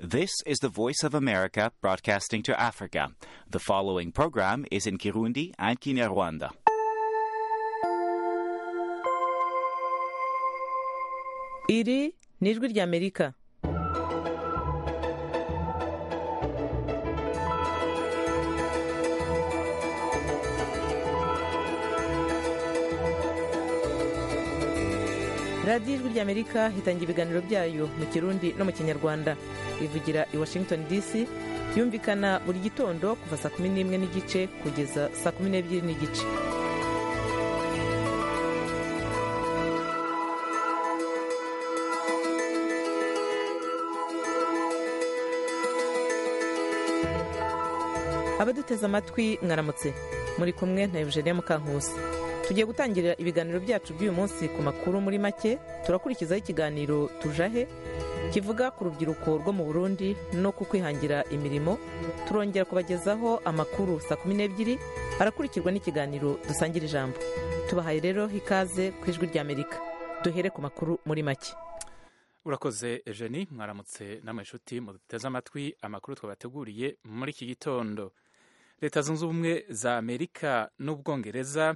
This is the Voice of America broadcasting to Africa. The following program is in Kirundi and Kinyarwanda. iri ni ijwi ry'amerika radiyo ijwi ry'amerika hitangira ibiganiro byayo mu kirundi no mu kinyarwanda ivugira i washington dc yumvikana buri gitondo kuva saa kumi n'imwe n'igice kugeza saa kumi n'ebyiri n'igice abaduteze amatwi mwaramutse muri kumwe na eugenia mukankusi tugiye gutangirira ibiganiro byacu by'uyu munsi ku makuru muri make turakurikizaho ikiganiro tujahe kivuga ku rubyiruko rwo mu burundi no ku kwihangira imirimo turongera kubagezaho amakuru saa kumi n'ebyiri arakurikirwa n'ikiganiro dusangira ijambo tubahaye rero ikaze ku ijwi ry'amerika duhere ku makuru muri make urakoze eugenie mwaramutse namwe inshuti muduteze amatwi amakuru twabateguriye muri iki gitondo leta zunze ubumwe za amerika n'ubwongereza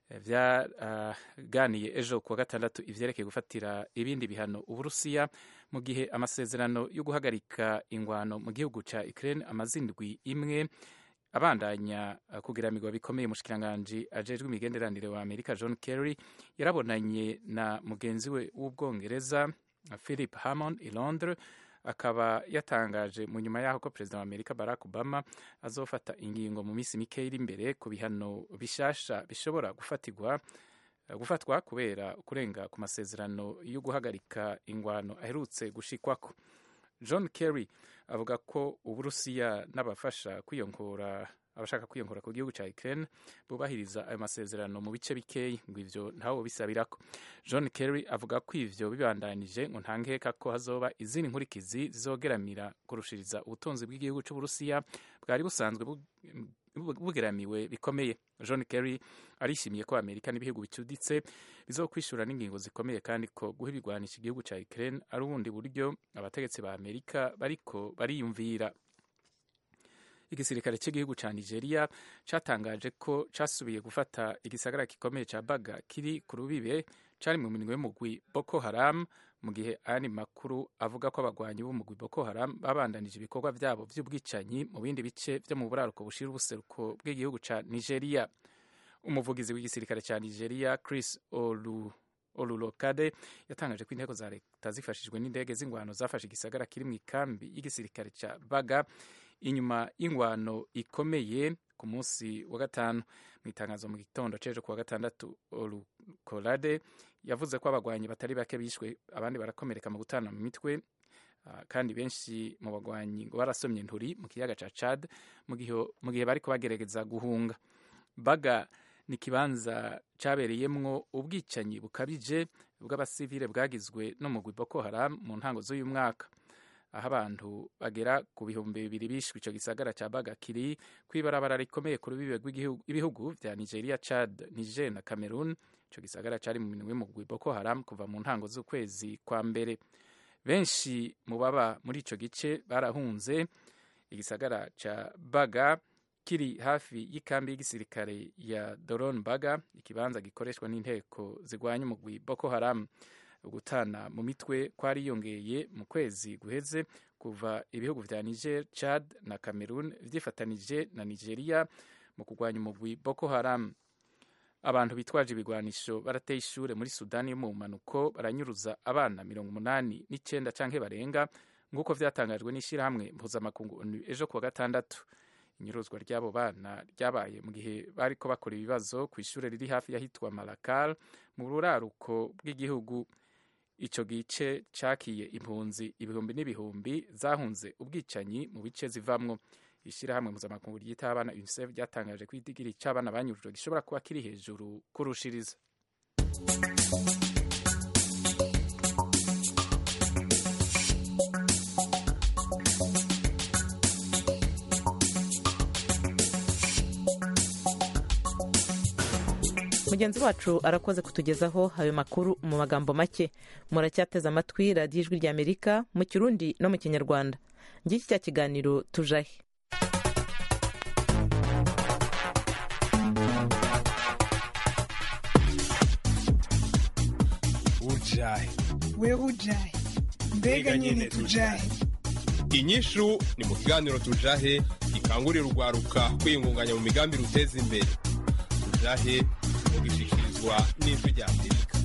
byaganiye ejo kuwa gatandatu ivyerekeye gufatira ibindi bihano uburusiya mu gihe amasezerano yo guhagarika ingwano mu gihugu ca ukraine amazindwi imwe abandanya kugiramirwa bikomeye umushikiranganji ajejwe imigenderanire wa amerika john kerry yarabonanye na mugenzi we w'ubwongereza philip hammond i londres akaba yatangaje mu nyuma y'aho ko perezida wa amerika barack obama azofata ingingo mu minsi mike iri imbere ku bihano bishasha bishobora gufatirwa gufatwa kubera kurenga ku masezerano yo guhagarika ingwano aherutse gushikwako john kerry avuga ko uburusiya n'abafasha kwiyongora abashaka kwiyongora ku gihugu cya Ukraine bubahiriza ayo masezerano mu bice bikeyi ngo ivyo ntawo bisabirako John Kerry avuga ko ivyo bibandanije ngo nta nkeka ko hazoba izindi nkurikizi zizogeramira kurushiriza ubutunzi bw'igihugu c'Uburusiya bwari busanzwe bugeramiwe bikomeye John Kerry arishimiye ko Amerika n'ibihugu bicuditse bizokwishura n'ingingo zikomeye kandi ko guha ibigwanisha igihugu cya Ukraine ari ubundi buryo abategetsi ba Amerika bariko bariyumvira igisirikare cy'igihugu cya nigeria cyatangaje ko cyasubiye gufata igisagara gikomeye cya baga kiri ku rubibe cyari mu minwe y'umugwi boko haram mu gihe ayandi makuru avuga ko abagwanyi b'umugwi boko haram babandanije ibikorwa byabo by'ubwicanyi mu bindi bice byo mu buraruko bushira ubuseruko bw'igihugu cya nigeria umuvugizi w'igisirikare cya nigeria chris olu olulokade yatangaje ko inteko za leta zifashijwe n'indege z'ingwano zafashe igisagara kiri mu ikambi y'igisirikare cya baga inyuma y'ingwano ikomeye ku munsi wa gatanu mu itangazo mu gitondo c'ejo kuwa gatandatu olukolade yavuze ko abagwanyi batari bake bishwe abandi barakomereka mu gutana mu mitwe uh, kandi benshi mu bagwanyi ngo barasomye nturi mu kiyaga ca Chad mu gihe bariko bagerageza guhunga baga ni ikibanza cyabereyemwo ubwicanyi bukabije bw'abasivile bwagizwe n'umugwi Boko Haram mu ntango z'uyu mwaka aho abantu bagera ku bihumbi bibiri bishwe ico gisagara ca Baga kiri kw'ibarabara rikomeye ku rubibe rw'ibihugu vya Nigeria, Chad, Niger na Cameroon. Ico gisagara cari mu minwe y'umugwi Boko Haram kuva mu ntango z'ukwezi kwa mbere. Benshi mu baba muri ico gice barahunze igisagara ca Baga kiri hafi y'ikambi y'igisirikare ya Doron Baga, ikibanza gikoreshwa n'inteko zigwanya umugwi Boko Haram. Gutana mu mitwe kwariyongeye mu kwezi guheze kuva ibihugu vya Niger, Chad na Cameroon vyifatanije na Nigeria mu kurwanya umugwi Boko Haram. Abantu bitwaje ibigwanisho barateye ishure muri Sudani yo mu mpanuko baranyuruza abana mirongo umunani n'icenda canke barenga nk'uko vyatangajwe n'ishirahamwe mpuzamakungu ONU ejo kuwa gatandatu. inyuruzwa ry'abo bana ryabaye mu gihe bariko bakora ibibazo ku ishure riri hafi y'ahitwa Malakal mu ruraruko bw'igihugu ico gice cakiye impunzi ibihumbi n'ibihumbi zahunze ubwicanyi mu bice zivamwo ishirahamwe mpuzamakungu ryita abana UNICEF ryatangaje ko idigiri c'abana banyurujwe gishobora kuba kiri hejuru kurushiriza mugenzi wacu arakoze kutugezaho ayo makuru mu magambo make muracyateze amatwi radiyo ijwi ry'amerika mu kirundi no mu kinyarwanda ngiki cya kiganiro tujahe ujahe wewe ujahe mbega nyine tujahe inyishu ni mu kiganiro tujahe gikangurira urwaruka kwiyungunganya mu migambi ruteza imbere tujahe mugishikirizwa n'ijwi rya amerika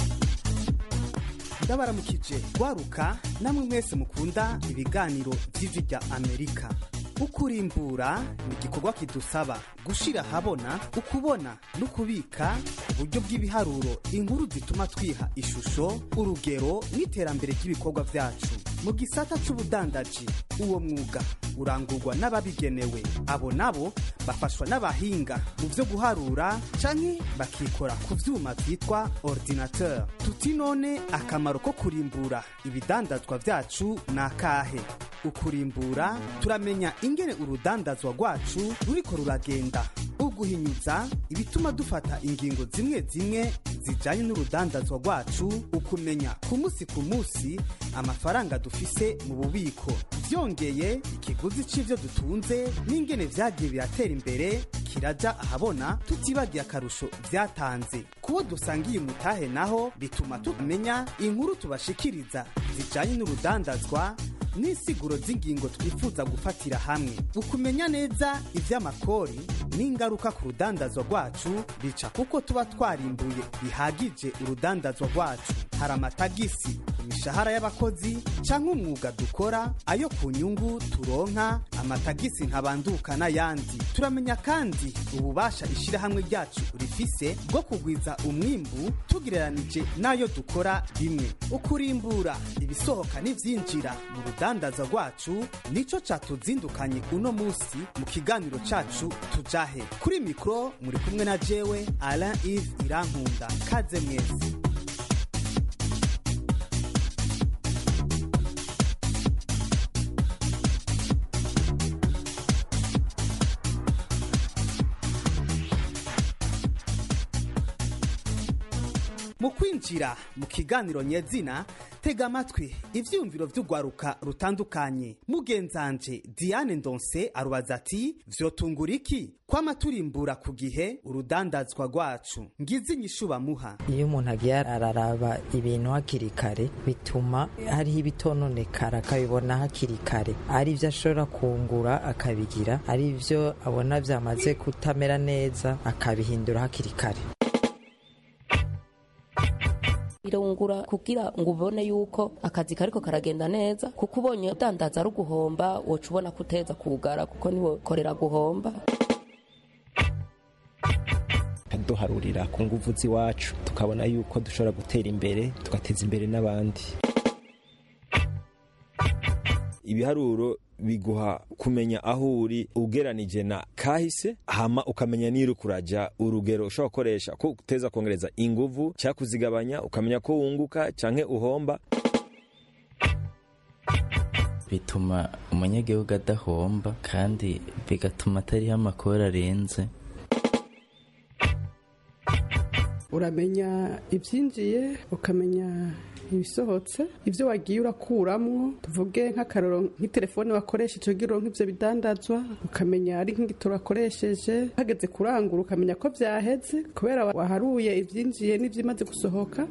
ndabaramukije rwaruka namwe mwese mukunda ibiganiro by'ijwi rya amerika ukurimbura ni igikorwa kidusaba gushira ahabona ukubona no kubika ku buryo bw'ibiharuro inkuru zituma twiha ishusho urugero n'iterambere ry'ibikorwa byacu mu gisata c'ubudandaji uwo mwuga urangurwa n'ababigenewe abo nabo bafashwa n'abahinga mu byo guharura canke bakikora ku vyuma vyitwa ordinateur tuti none akamaro ko kurimbura ibidandazwa vyacu ni akahe ukurimbura turamenya ingene urudandazwa rwacu ruriko ruragenda uguhinyuza ibituma dufata ingingo zimwe zimwe zijanye n'urudandazwa rwacu ukumenya ku munsi ku munsi amafaranga dufise mu bubiko vyongeye ikiguzi c'ivyo dutunze n'ingene vyagiye biratera imbere kiraja ahabona tutibagiye akarusho vyatanze kubo dusangiye umutahe naho bituma tumenya inkuru tubashikiriza zijanye n'urudandazwa n'insiguro z'ingingo twifuza gufatira hamwe ukumenya neza ivy'amakori n'ingaruka ku rudandazwa rwacu bica kuko tuba twarimbuye bihagije urudandazwa rwacu hari amatagisi ku mishahara y'abakozi canke umwuga dukora ayo ku nyungu turonka amatagisi nkabanduka n'ayandi turamenya kandi ububasha ishirahamwe ryacu rifise bwo kugwiza umwimbu tugereranije n'ayo dukora bimwe ukurimbura ibisohoka n'ivyinjira mu rudandaza rwacu nico catuzindukanye uno musi mu kiganiro cacu tujahe kuri mikro muri kumwe na jewe alain ive irankunda kaze mwese mu kwinjira mu kiganiro nyezina tega amatwi ivyiyumviro vy'urwaruka rutandukanye mugenzanje diane ndonse arubaza ati vyotungura iki kwama turimbura ku gihe urudandazwa rwacu ngize inyishu bamuha iyo umuntu agiye araraba ibintu hakiri kare bituma hariho ibitononekara akabibona hakiri kare ari byo ashobora kungura akabigira ari byo abona byamaze kutamera neza akabihindura hakiri kare irungura kugira ngo ubone yuko akazi kariko karagenda neza kuko ubonye udandaza ari uguhomba woca ubona ko uteza kugara kuko niwe korera guhomba duharurira ku nguvu z'iwacu tukabona yuko dushobora gutera imbere tugateza imbere n'abandi ibiharuro biguha kumenya aho uri ugeranije na kahise hama ukamenya niru kuraja urugero ushobora gukoresha ko uteza kongereza inguvu cyangwa kuzigabanya ukamenya ko wunguka canke uhomba bituma umunyagihugu adahomba kandi bigatuma atariho amakuru arenze uramenya ibyinjiye ukamenya ibisohotse ibyo wagiye urakuramwo tuvuge nk'akaroro nk'itelefone wakoresha icyo giro nk'ibyo bidandazwa ukamenya ari nk'igitoro wakoresheje hageze kurangura ukamenya ko byaheze kubera waharuye ibyinjiye n'ibyimaze gusohoka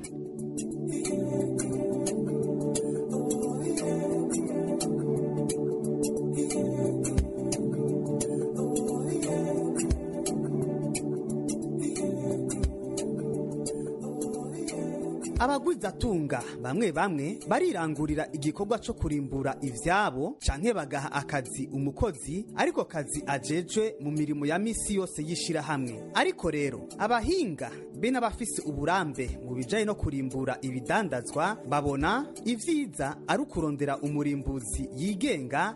abagwizatunga bamwe bamwe barirangurira igikorwa co kurimbura ivyabo canke bagaha akazi umukozi ariko kazi ajejwe mu mirimo ya misi yose y'ishirahamwe ariko rero abahinga be n'abafise uburambe mu bijanye no kurimbura ibidandazwa babona ivyiza ari ukurondera umurimbuzi yigenga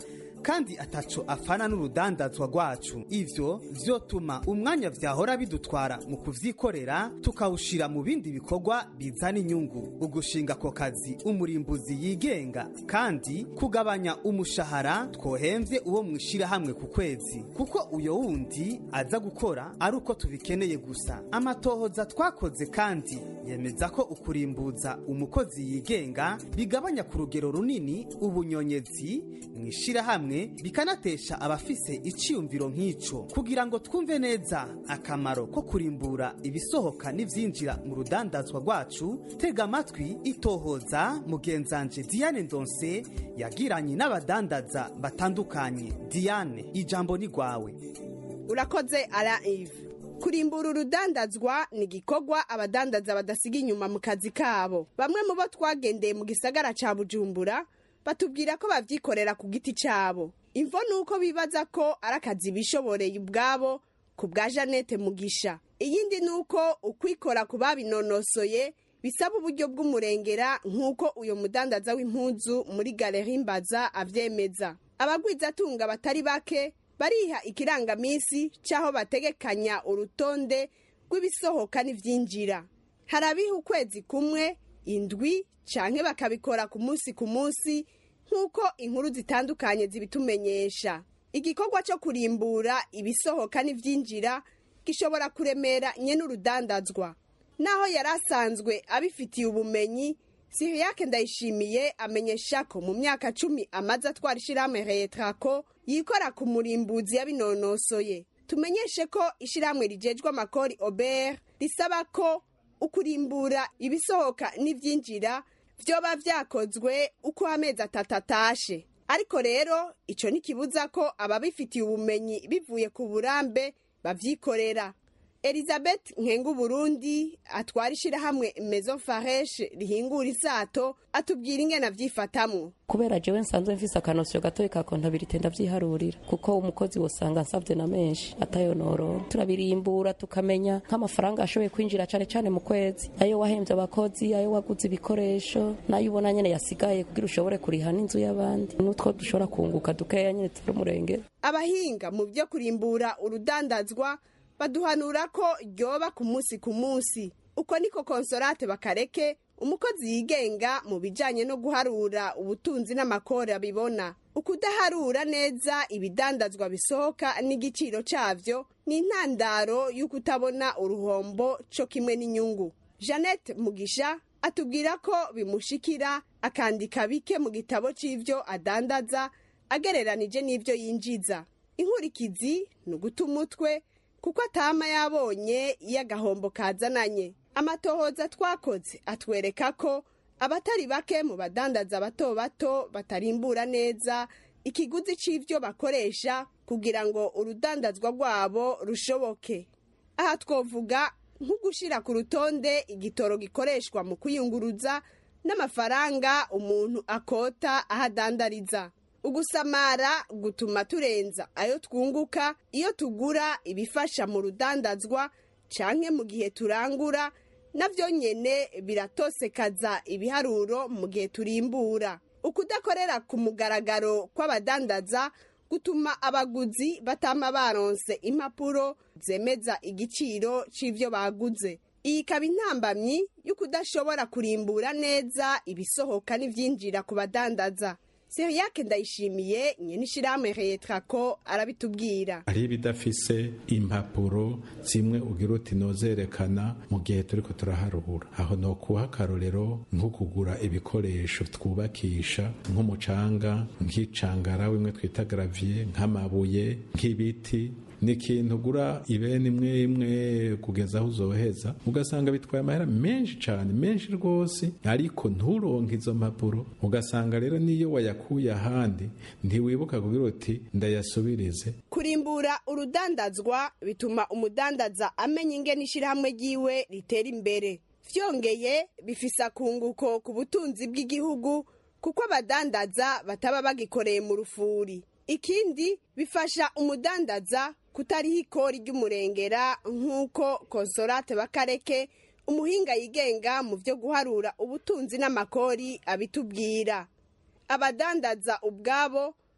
kandi ataco afana n'urudandazwa rwacu ivyo vyotuma umwanya vyahora bidutwara mu kuvyikorera tukawushira mu bindi bikorwa bizana inyungu ugushinga ako kazi umurimbuzi yigenga kandi kugabanya umushahara twohemvye uwo mwishirahamwe ku kwezi kuko uyo wundi aza gukora ari uko tubikeneye gusa amatohoza twakoze kandi yemeza ko ukurimbuza umukozi yigenga bigabanya ku rugero runini ubunyonyezi mu ishirahamwe bikanatesha abafise iciyumviro nk'ico kugira ngo twumve neza akamaro ko kurimbura ibisohoka n'ivyinjira mu rudandazwa rwacu tega amatwi itohoza mugenzanje diane ndonse yagiranye n'abadandaza batandukanye diane ijambo ni rwawe urakoze ara ive kurimbura urudandazwa ni igikorwa abadandaza badasiga inyuma mu kazi kabo bamwe mu bo twagendeye mu gisagara ca bujumbura batubwira ko bavyikorera ku giti cabo imvo ni uko bibaza ko ari akazi bishoboreye ubwabo ku bwa janete mugisha iyindi ni uko ukwikora ku babinonosoye bisaba uburyo bw'umurengera nk'uko uyu mudandaza w'impuzu muri galeri mbaza avyemeza abagwizatunga batari bake bariha ikirangamisi cy'aho bategekanya urutonde rw'ibisohoka n'ivyinjira hari abiha ukwezi kumwe indwi canke bakabikora ku munsi ku munsi nk'uko inkuru zitandukanye zibitumenyesha igikorwa cyo kurimbura ibisohoka n'ivyinjira gishobora kuremera nyene urudandazwa naho yari asanzwe abifitiye ubumenyi siriyake ndayishimiye amenyesha ko mu myaka cumi amaze atwara ishirahamwe retrako yikora ku murimbuzi yabinonosoye tumenyeshe ko ishirahamwe rijejwe amakori obert risaba ko ukurimbura ibisohoka n'ivyinjira vyoba vyakozwe uko amezi atatu atashe ariko rero ico ntikibuza ko ababifitiye ubumenyi bivuye ku burambe bavyikorera elizabeth nkenga burundi atwara ishirahamwe maison fareshe rihingura isato atubwira ingene avyifatamwo kubera jewe nsanzwe mfise akanosyo gatoyi ka kontabilite ndavyiharurira kuko umukozi wosanga nsavye na menshi atayonorora turabirimbura tukamenya nk'amafaranga ashoboye kwinjira cane cane mu kwezi ayo wahemvye abakozi ayo waguze ibikoresho nayo ubona nyene yasigaye kugira ushobore kuriha n'inzu y'abandi n'utwo dushobora kunguka dukeya nyene turi umurengera abahinga mu vyo kurimbura urudandazwa baduhanura ko ryoba ku munsi ku munsi uko niko konsorate bakareke umukozi yigenga mu bijanye no guharura ubutunzi n'amakori abibona ukudaharura neza ibidandazwa bisohoka n'igiciro cavyo ni intandaro y'ukutabona uruhombo co kimwe n'inyungu jeannette mugisha atubwira ko bimushikira akandika bike mu gitabo c'ivyo adandaza agereranije n'ivyo yinjiza inkurikizi ni uguta umutwe kuko atama yabonye iyo agahombo kazananye amatohoza twakoze atwereka ko abatari bake mu badandaza bato bato batarimbura neza ikiguzi c'ivyo bakoresha kugira ngo urudandazwa rwabo rushoboke aha twovuga nko gushira ku rutonde igitoro gikoreshwa mu kwiyunguruza n'amafaranga umuntu akota aho adandariza ugusamara gutuma turenza ayo twunguka iyo tugura ibifasha mu rudandazwa canke mu gihe turangura navyo nyene biratosekaza ibiharuro mu gihe turimbura ukudakorera ku mugaragaro kw'abadandaza gutuma abaguzi batama baronse impapuro zemeza igiciro c'ivyo baguze iyi ikaba intambamyi y'ukudashobora kurimbura neza ibisohoka n'ivyinjira ku badandaza seriyake ndayishimiye nyene ishirahamwe retrako arabitubwira hari ibidafise impapuro zimwe ugira uti nozerekana mu gihe turiko turaharura aho nokuha akarorero nko kugura ibikoresho twubakisha nk'umucanga nk'icangara wimwe twita gravier nk'amabuye nk'ibiti ni ikintu ugura ibene imwe imwe kugeza aho uzoheza ugasanga bitwaye amahera menshi cyane menshi rwose ariko nturonke izo mpapuro ugasanga rero niyo wayakuye ahandi ntiwibuka kugira uti ndayasubirize kurimbura urudandazwa bituma umudandaza amenya ingene ishirahamwe ryiwe ritera imbere vyongeye bifise akunguko ku butunzi bw'igihugu kuko abadandaza bataba bagikoreye mu rufuri ikindi bifasha umudandaza kutariho ikori ry'umurengera nk'uko konsorate bakareke umuhinga yigenga mu byo guharura ubutunzi n'amakori abitubwira abadandaza ubwabo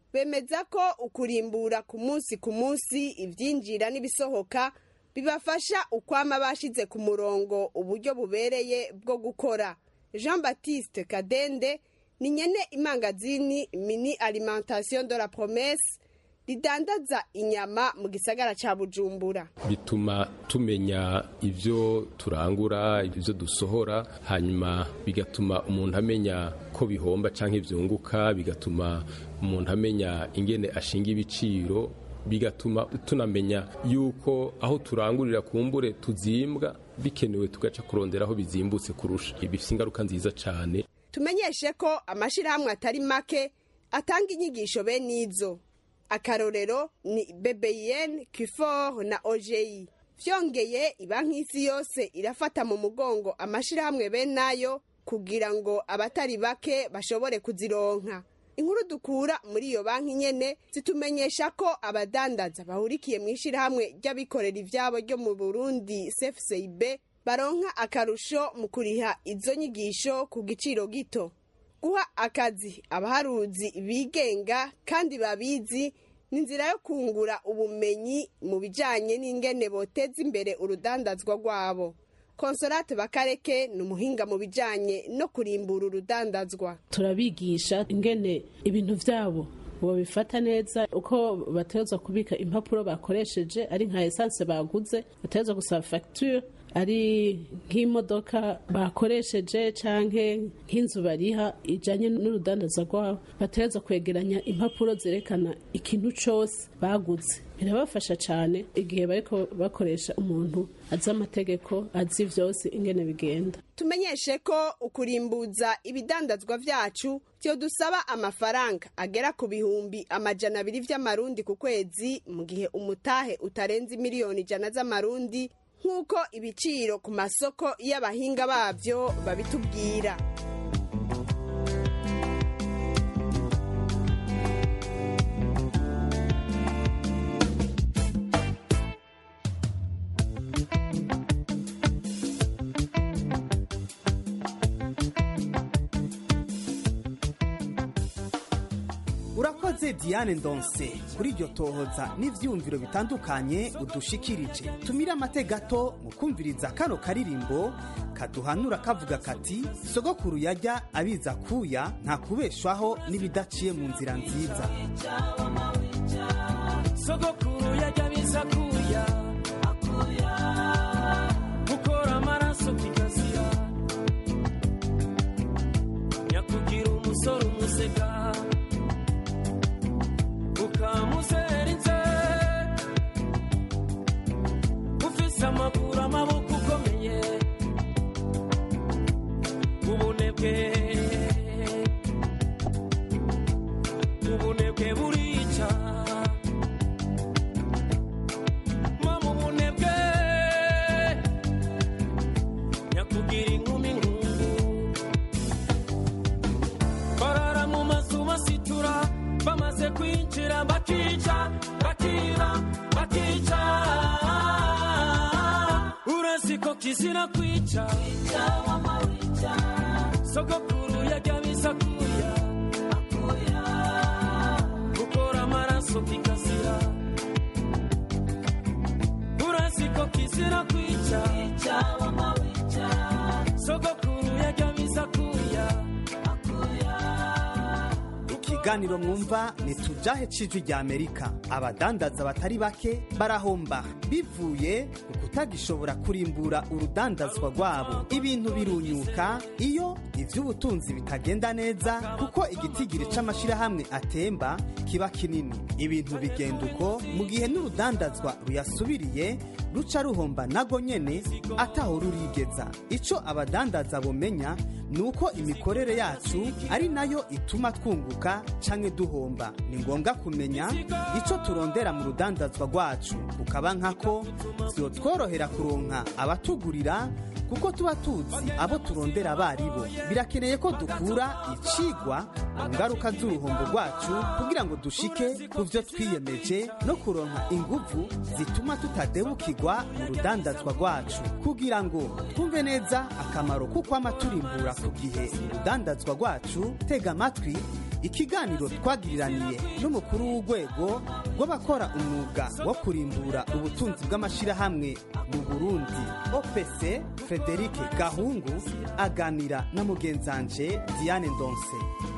bemeza ko ukurimbura ku munsi ku munsi ibyinjira n'ibisohoka bibafasha ukwama bashize ku murongo uburyo bubereye bwo gukora jean baptiste kadende ni nyene imangazini mini alimentation de la promesse ridandaza inyama mu gisagara ca bujumbura bituma tumenya ibyo turangura ibyo dusohora hanyuma bigatuma umuntu amenya ko bihomba cyangwa ibyunguka bigatuma umuntu amenya ingene ashinga ibiciro bigatuma tunamenya yuko aho turangurira kumbure tuzimbwa bikenewe tugaca kurondera aho bizimbutse kurusha bifite ingaruka nziza cyane tumenyeshe ko amashyirahamwe atari make atanga inyigisho bene izo akarorero ni bbn kifor na oji byongeye banki y'isi yose irafata mu mugongo amashyirahamwe bene ayo kugira ngo abatari bake bashobore kuzironka inkuru dukura muri iyo banki nyene zitumenyesha ko abadandaza bahurikiye mu ishyirahamwe ry'abikorera ibyabo ryo mu burundi cfcib baronka akarusho mu kuriha izo nyigisho ku giciro gito guha akazi abaharuzi bigenga kandi babizi ni inzira yo kungura ubumenyi mu bijyanye n'ingene boteza imbere urudandazwa rwabo konsolate bakareke ni umuhinga mu bijyanye no kurimbura urudandazwa turabigisha ingene ibintu byabo babifata neza uko bateza kubika impapuro bakoresheje ari nka esanse baguze bateza gusaba fagitire ari nk'imodoka bakoresheje cyangwa nk'inzu bariha ijyanye n'urudandaza rwabo bateza kwegeranya impapuro zerekana ikintu cyose baguze birabafasha cyane igihe bari bakoresha umuntu azi amategeko azi byose ingene bigenda tumenyeshe ko ukurimbuza ibidandazwa byacu byo dusaba amafaranga agera ku bihumbi amajana abiri by'amarundi ku kwezi mu gihe umutahe utarenze miliyoni ijana z'amarundi nk'uko ibiciro ku masoko y'abahinga babyo babitubwira urakoze diane ndonse kuri iryo tohoza n'ibyiyumviro bitandukanye udushikirije tumire amate gato mu kumviriza kano karirimbo kaduhanura kavuga kati sogokuru yajya abiza kuya nta kubeshwaho n'ibidaciye mu nzira nziza sogokuru yajya abiza kuya gukora amaraso kikazira nyakugira umusore umusega ukamuzerinze ufise amaguru amaboko ukomeye ubunebwe ubunebwe burica mama ubunebwe nyakugira inkumi nkungu barara mu mazu basitura bamaze kwinjira bakica bakiba bakica urasi ko kizira kwica sogokuru yajya biza kuya gukora amaraso kikazira urasi ko kizira kwica sogokuru yajya biza kuya ikiganiro mwumva ni tujahe cijwi rya amerika abadandaza batari bake barahomba bivuye ku kutagishobora kurimbura urudandazwa rwabo ibintu birunyuka iyo iby'ubutunzi bitagenda neza kuko igitigiri c'amashyirahamwe atemba kiba kinini ibintu bigenda uko mu gihe n'urudandazwa ruyasubiriye ruca ruhomba nago nyene ataho rurigeza ico abadandaza bomenya ni uko imikorere yacu ari nayo ituma twunguka canke duhomba ni ngombwa kumenya ico turondera mu rudandazwa rwacu kukaba nkako vyotworohera kuronka abatugurira kuko tuba tuzi abo turondera abaribo birakeneye ko dukura icigwa mu ngaruka z'uruhombo rwacu kugira ngo dushike ku vyo twiyemeje no kuronka inguvu zituma tutadebukirwa mu rudandazwa rwacu kugira ngo twumve neza akamaro ko kwama turimbura ku gihe urudandazwa rwacu tega amatwi ikiganiro twagiriraniye n'umukuru w'urwego rw'abakora umwuga wo kurimbura ubutunzi bw'amashyirahamwe mu burundi opc frederic gahungu aganira na mugenzanje diane ndonse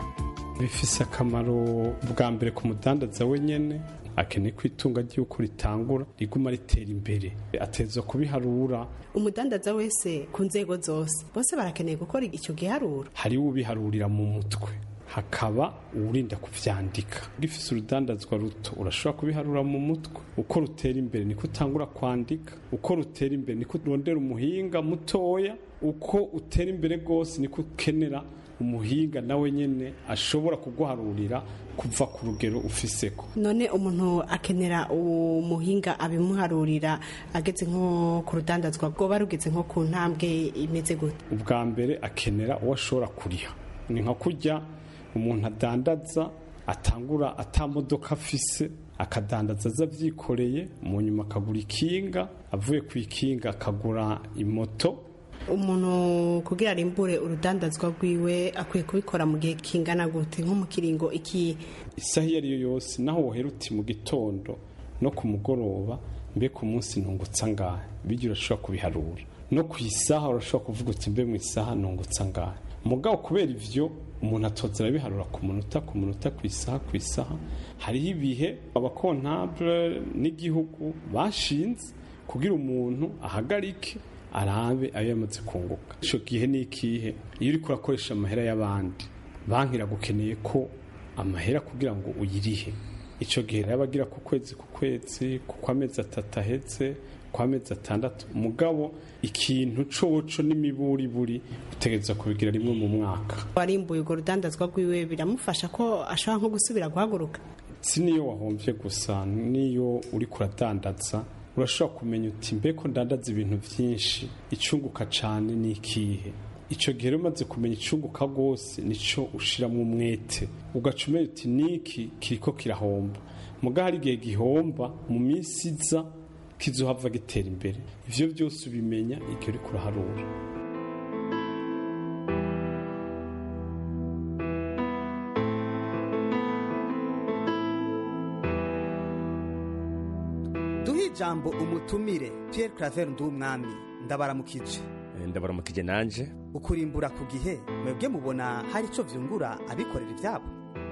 bifise akamaro bwa mbere ku mudandaza wenyene akeneye ko itunga ry'uko ritangura riguma ritera imbere ateza kubiharura umudandaza wese ku nzego zose bose barakeneye gukora icyo giharuro hariho ubiharurira mu mutwe hakaba uwurinda kuvyandika gifise urudandazwa ruto urashobora kubiharura mu mutwe uko rutera imbere niko utangura kwandika uko rutera imbere niko urondera umuhinga mutoya uko utera imbere rwose niko ukenera umuhinga nawe nyene ashobora kuguharurira kuva ku rugero ufiseko none umuntu akenera umuhinga abimuharurira ageze nko ku rudandazwa rwoba rugeze nko ku ntambwe imeze gute ubwa mbere akenera uwo ashobora kuriha ni nka kurya umuntu adandaza atangura atamodoka afise akadandaza aza avyikoreye mu nyuma akagura ikinga avuye ku ikinga akagura imoto umuntu kugira arimbure urudandazwa rwiwe akwiye kubikora mu gihe kingana gute nko mu kiringo iki isaha iyo ari yo yose naho wohera uti mu gitondo no ku mugoroba mbe ku munsi ntungutsa ngahe bijya urashobora kubiharura no ku isaha urashobora kuvuga uti mbe mu isaha ntungutsa ngahe mugabo kubera ivyo umuntu atoza arabiharura ku munota ku munota ku isaha ku isaha hariho ibihe abakontabule n'igihugu bashinze kugira umuntu ahagarike arabe ayo yamaze kunguka icyo gihe ni ikihe iyo uri kurakoresha amahera y'abandi banki iragukeneye ko amahera kugira ngo uyirihe icyo gihe rero abagira ku kwezi ku kwezi ku kw'amezi atatu ahetse ku amezi atandatu mugabo ikintu coco n'imiburiburi utegereza kubigira rimwe mu mwaka warimbuye urwo rudandazwa rwiwe biramufasha ko ashobora nko gusubira guhaguruka si niyo wahombye gusa niyo uri kuradandaza urashobora kumenya uti mbeko ndandaza ibintu byinshi icunguka cyane ni ikihe icyo gihe rero umaze kumenya icunguka rwose nicyo ushyiramo umwete ugaca umenya uti niki kiriko kirahomba muga hari igihe gihomba mu minsi iza kizohava gitera imbere ivyo byose ubimenya igihe uri kuraharura duhe ijambo umutumire Pierre Claver Ndumwami ndabaramukije ndabaramukije nanje ukurimbura ku gihe mwebwe mubona hari ico vyungura abikorera ivyabo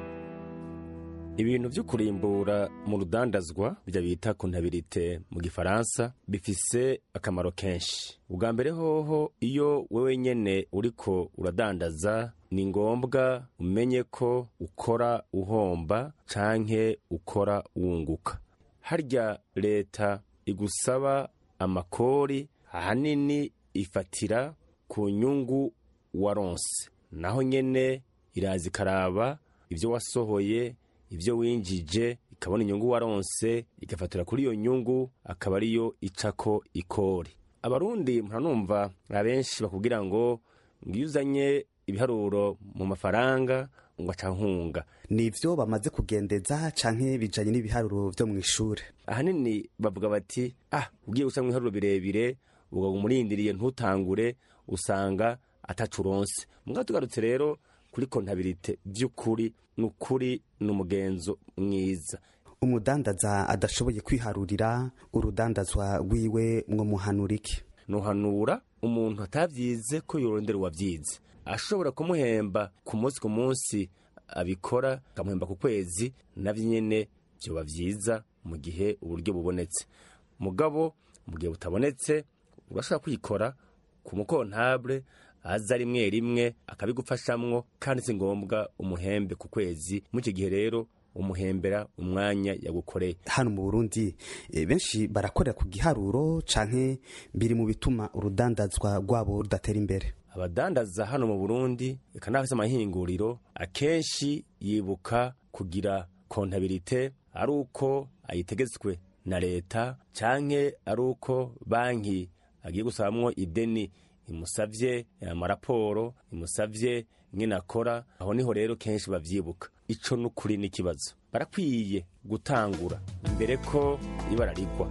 ibintu vyo kurimbura mu rudandazwa bya bita kontabirite mu gifaransa bifise akamaro kenshi ubwa mbere hoho iyo wewe nyene uriko uradandaza ni ngombwa umenye ko ukora uhomba canke ukora wunguka harya leta igusaba amakori ahanini ifatira ku nyungu waronse naho nyene iraza ikaraba ibyo wasohoye ibyo winjije ikabona inyungu waronse igafatira kuri iyo nyungu akaba ariyo icako ikori abarundi muranumva abenshi bakubwira ngo ngiyo uzanye ibiharuro mu mafaranga ngo aca nkunga nivyo bamaze kugendeza canke bijanye n'ibiharuro vyo mw'ishure ahanini bavuga bati ah ugiye gusa mu biharuro birebire uga umurindiriye ntutangure usanga atacu uronse mugabo tugarutse rero kuri kontabilite by'ukuri ni ukuri ni umugenzo mwiza umudandaza adashoboye kwiharurira urudandazwa rwiwe mwo muhanura iki nuhanura umuntu atavyize ko yorondera uwavyize ashobora kumuhemba ku munsi ku munsi abikora akamuhemba ku kwezi navyo nyene vyoba vyiza mu gihe uburyo bubonetse mugabo mu gihe butabonetse urashobora kwikora ku mukontable aza rimwe rimwe akabigufashamwo kandi si ngombwa umuhembe ku kwezi mu icyo gihe rero umuhembera umwanya yagukoreye hano mu burundi e, benshi barakorera ku giharuro canke biri mu bituma urudandazwa rwabo rudatera imbere abadandaza hano mu burundi eka n'abafise amahinguriro akenshi yibuka kugira kontabilite ari uko ayitegetswe na leta canke ari uko banki agiye gusabamwo ideni imusavye amaraporo imusavye ingene akora aho niho rero kenshi bavyibuka ico n'ukuri n'ikibazo barakwiye gutangura imbere ko ibara rigwa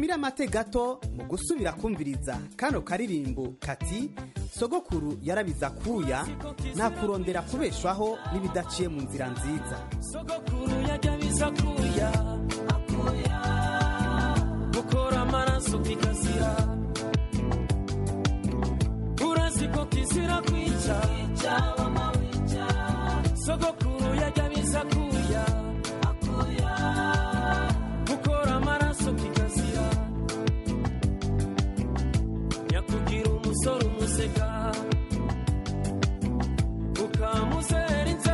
tumire amate gato mu gusubira kumviriza kano karirimbo kati sogokuru yarabiza kuya nta kurondera kubeshwaho n'ibidaciye mu nzira nziza sogokuru yajya biza kuya gukora amaraso kikazira urazi ko kizira kwica sogokuru yajya biza kuya gukora amaraso kikazira nyakugira umusore umuseka ukamuzerinze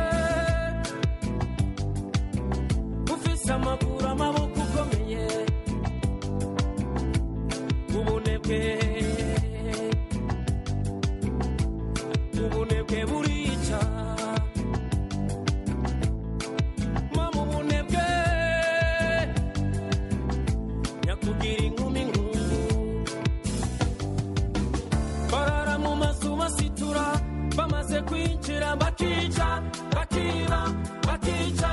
ufise amaguru amaboko ukomeye ubunebwe ubunebwe burica mama ubunebwe nyakugira inkumi nkungu barara mu mazu basitura bamaze kwinjira bakica bakiba bakica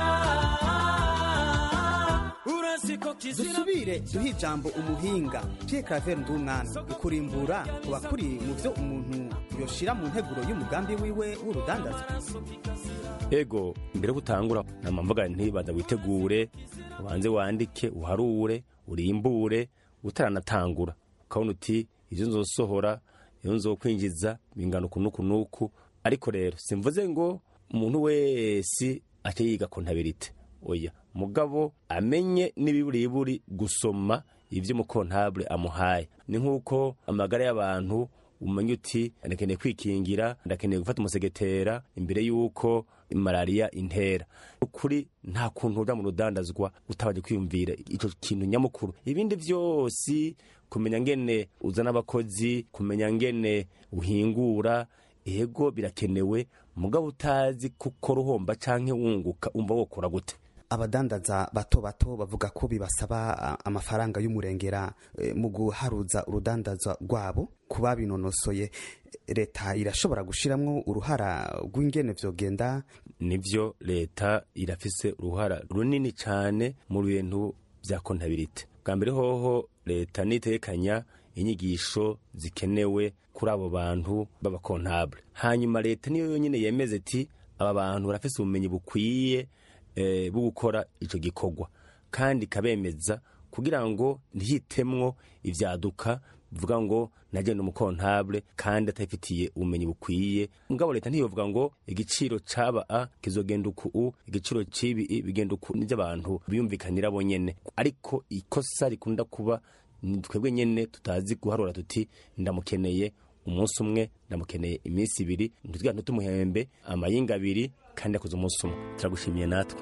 urazi ko kizira dusubire duhe ijambo umuhinga pierre claver ndumwana ukurimbura kuba kuri mu byo umuntu yoshira mu nteguro y'umugambi wiwe w'urudandazwa ego mbere yo gutangura nama mvuga nti banza witegure ubanze wandike uharure urimbure utaranatangura ukabona uti ibyo nzosohora iyo nzokwinjiza bingana uku n'uku n'uku ariko rero simvuze ngo umuntu wese ace yiga kontabirite oya mugabo amenye n'ibiburiburi gusoma ibyo umukontabule amuhaye ni nk'uko amagara y'abantu umenya uti ndakeneye kwikingira ndakeneye gufata umusegetera imbere y'uko malariya intera ukuri nta kuntu uja mu rudandazwa utabanje kwiyumvira icyo kintu nyamukuru ibindi byose kumenya ngene uzana abakozi kumenya ngene uhingura ego birakenewe mugabo utazi kuko ruhomba canke wunguka umva wokora gute abadandaza bato bato bavuga ko bibasaba a, amafaranga y'umurengera e, mu guharuza urudandazwa rwabo ku babinonosoye leta irashobora gushiramwo uruhara rw'ingene vyogenda nivyo leta irafise uruhara runini cane mu bintu vya kontabilite bwa mbere hoho leta nitekanya inyigisho zikenewe kuri abo bantu b'abakontabule hanyuma leta niyo yonyine yemeze iti aba bantu barafise ubumenyi bukwiye eh, bwo gukora ico gikorwa kandi kabemeza kugira ngo ntihitemwo ivyaduka bivuga ngo nagenda umukontabule kandi atabifitiye ubumenyi bukwiye mugabo leta ntiyovuga ngo igiciro caba a kizogenda uku u igiciro cibi i bigenda uku nivyo abantu biyumvikanira bo nyene ariko ikosa rikunda kuba ni twebwe nyene tutazi guharura tuti ndamukeneye umunsi umwe ndamukeneye iminsi ibiri ntitwiga ntitumuhembe amayinga abiri kandi yakoze umunsi umwe turagushimiye natwe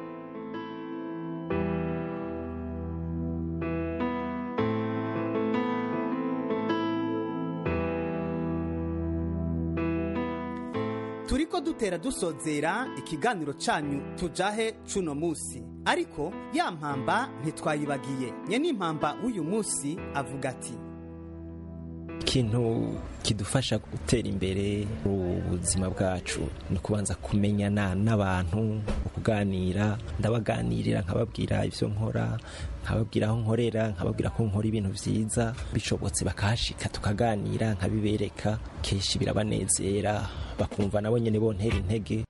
turiko dutera dusozera ikiganiro canyu tujahe cuno musi ariko ya mpamba ntitwayibagiye nyene impamba w'uyu musi avuga ati ikintu kidufasha gutera imbere mu buzima bwacu ni ukubanza kumenyana n'abantu kuganira ndabaganirira nkababwira ibyo nkora nkababwira aho nkorera nkababwira ko nkora ibintu byiza bishobotse bakahashika tukaganira nkabibereka kenshi birabanezera bakumva nabo nyine bontera intege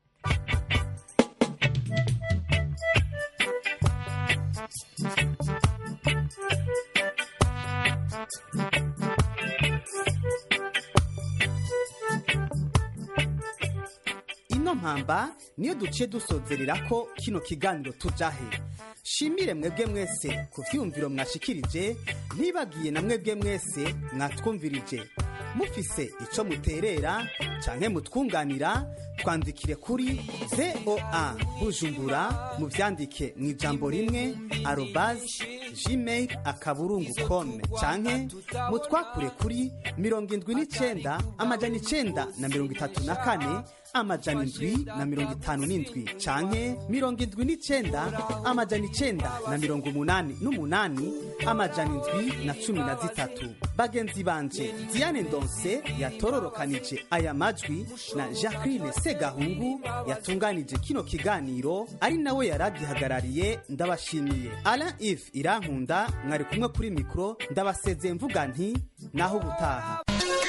ino mpamba niyo duciye dusozerera ko kino kiganiro tujahe shimire mwebwe mwese ku vyumviro mwashikirije ntibagiye na mwebwe mwese mwatwumvirije mufise ico muterera canke mutwunganira twandikire kuri voa bujumbura muvyandike mu ijambo rimwe arobase gmail akaburungu com canke mutwakure kuri mirongo indwi n'icenda amajana icenda na mirongo itatu na kane amajana indwi na mirongo itanu n'indwi canke mirongo indwi n'icenda amajana icenda na mirongo umunani n'umunani amajana indwi na cumi na zitatu bagenzi banje diane ndonse yatororokanije aya majwi na jacqueline segahungu yatunganije kino kiganiro ari nawe yaragihagarariye ndabashimiye alain if irankunda mwari kumwe kuri mikoro ndabasezeye mvuga nti naho ubutaha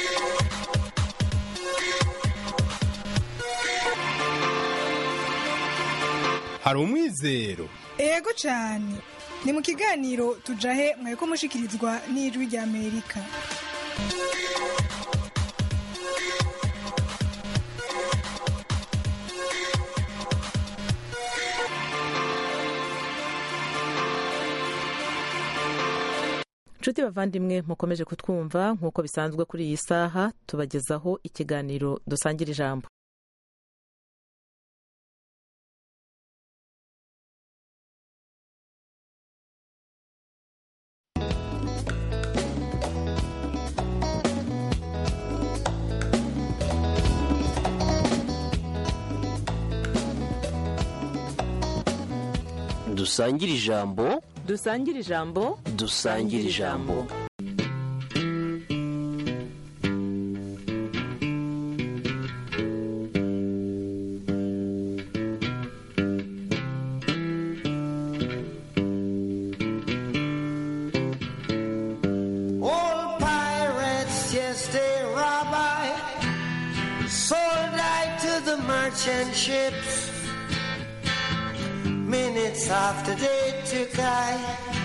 hari umwizero ego cyane ni mu kiganiro tujahe mwariko mushikirizwa n'ijwi rya amerika nshuti bavandimwe mukomeje kutwumva nk'uko bisanzwe kuri iyi saha tubagezaho ikiganiro dusangira ijambo dusangire ijambo dusangire ijambo dusangire ijambo Old pirates, yes, they rob I, sold I to the merchant ships. Minutes after they took I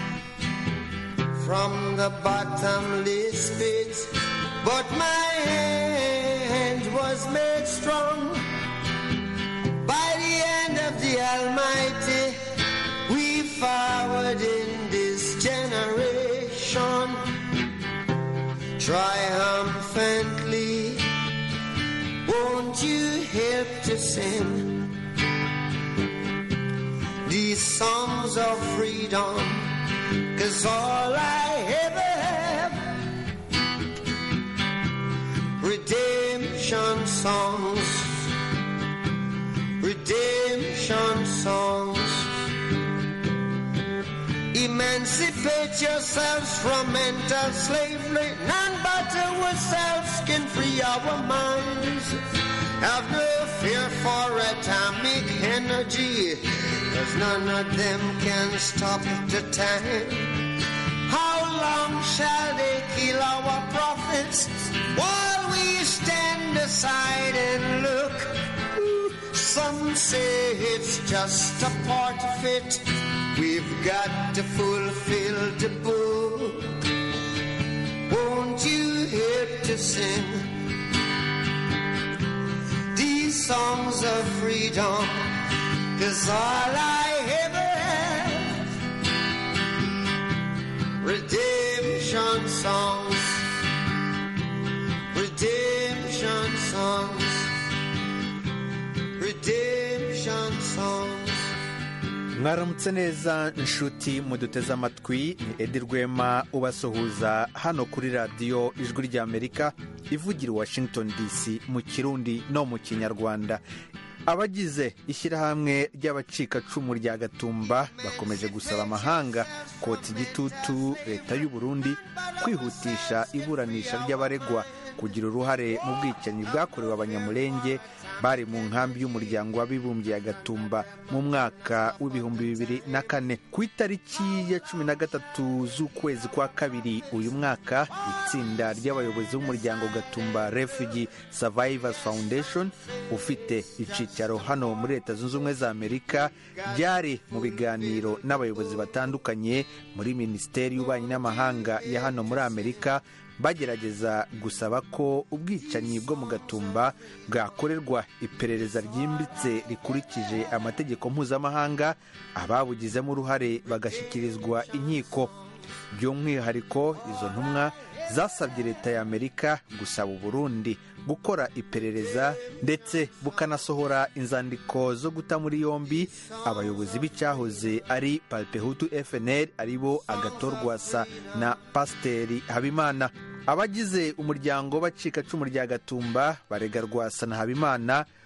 from the bottomless pit, but my hand was made strong by the hand of the Almighty. We forward in this generation triumphantly. Won't you help to sing these songs of freedom? Cause all I ever have, redemption songs, redemption songs. Emancipate yourselves from mental slavery. None but ourselves can free our minds. Have no fear for atomic energy, cause none of them can stop the time. How long shall they kill our prophets while we stand aside and look? Some say it's just a part of it. We've got to fulfill the book. Won't you help to sing these songs of freedom? Cause all I ever have, redemption songs, redemption songs, redemption songs. mwaramutse neza inshuti muduteze amatwi ni edi rwema ubasuhuza hano kuri radiyo ijwi ry'amerika ivugira i washington dc mu kirundi no mu kinyarwanda abagize ishyirahamwe ry'abacikacumu rya gatumba bakomeje gusaba amahanga kotsa igitutu leta y'u Burundi kwihutisha iburanisha ry'abaregwa kugira uruhare mu bwicanyi bwakorewe abanyamurenge bari mu nkambi y'umuryango w'abibumbye ya gatumba mu mwaka w'ibihumbi bibiri na kane ku itariki ya cumi na gatatu z'ukwezi kwa kabiri uyu mwaka itsinda ry'abayobozi b'umuryango gatumba refugee survivors foundation ufite icyicaro hano muri leta zunze ubumwe za amerika ryari mu biganiro n'abayobozi batandukanye muri minisiteri y'ububanyi n'amahanga ya hano muri amerika bagerageza gusaba ko ubwicanyi bwo mu gatumba bwakorerwa iperereza ryimbitse rikurikije amategeko mpuzamahanga ababugizemo uruhare bagashyikirizwa inkiko by'umwihariko izo ntumwa zasabye leta ya amerika gusaba uburundi gukora iperereza ndetse bukanasohora inzandiko zo guta muri yombi abayobozi b'icyahoze ari palpehutu fnl aribo agatorwasa na pasiteri habimana abagize umuryango bacikacumu rya gatumba barega rwasa na habimana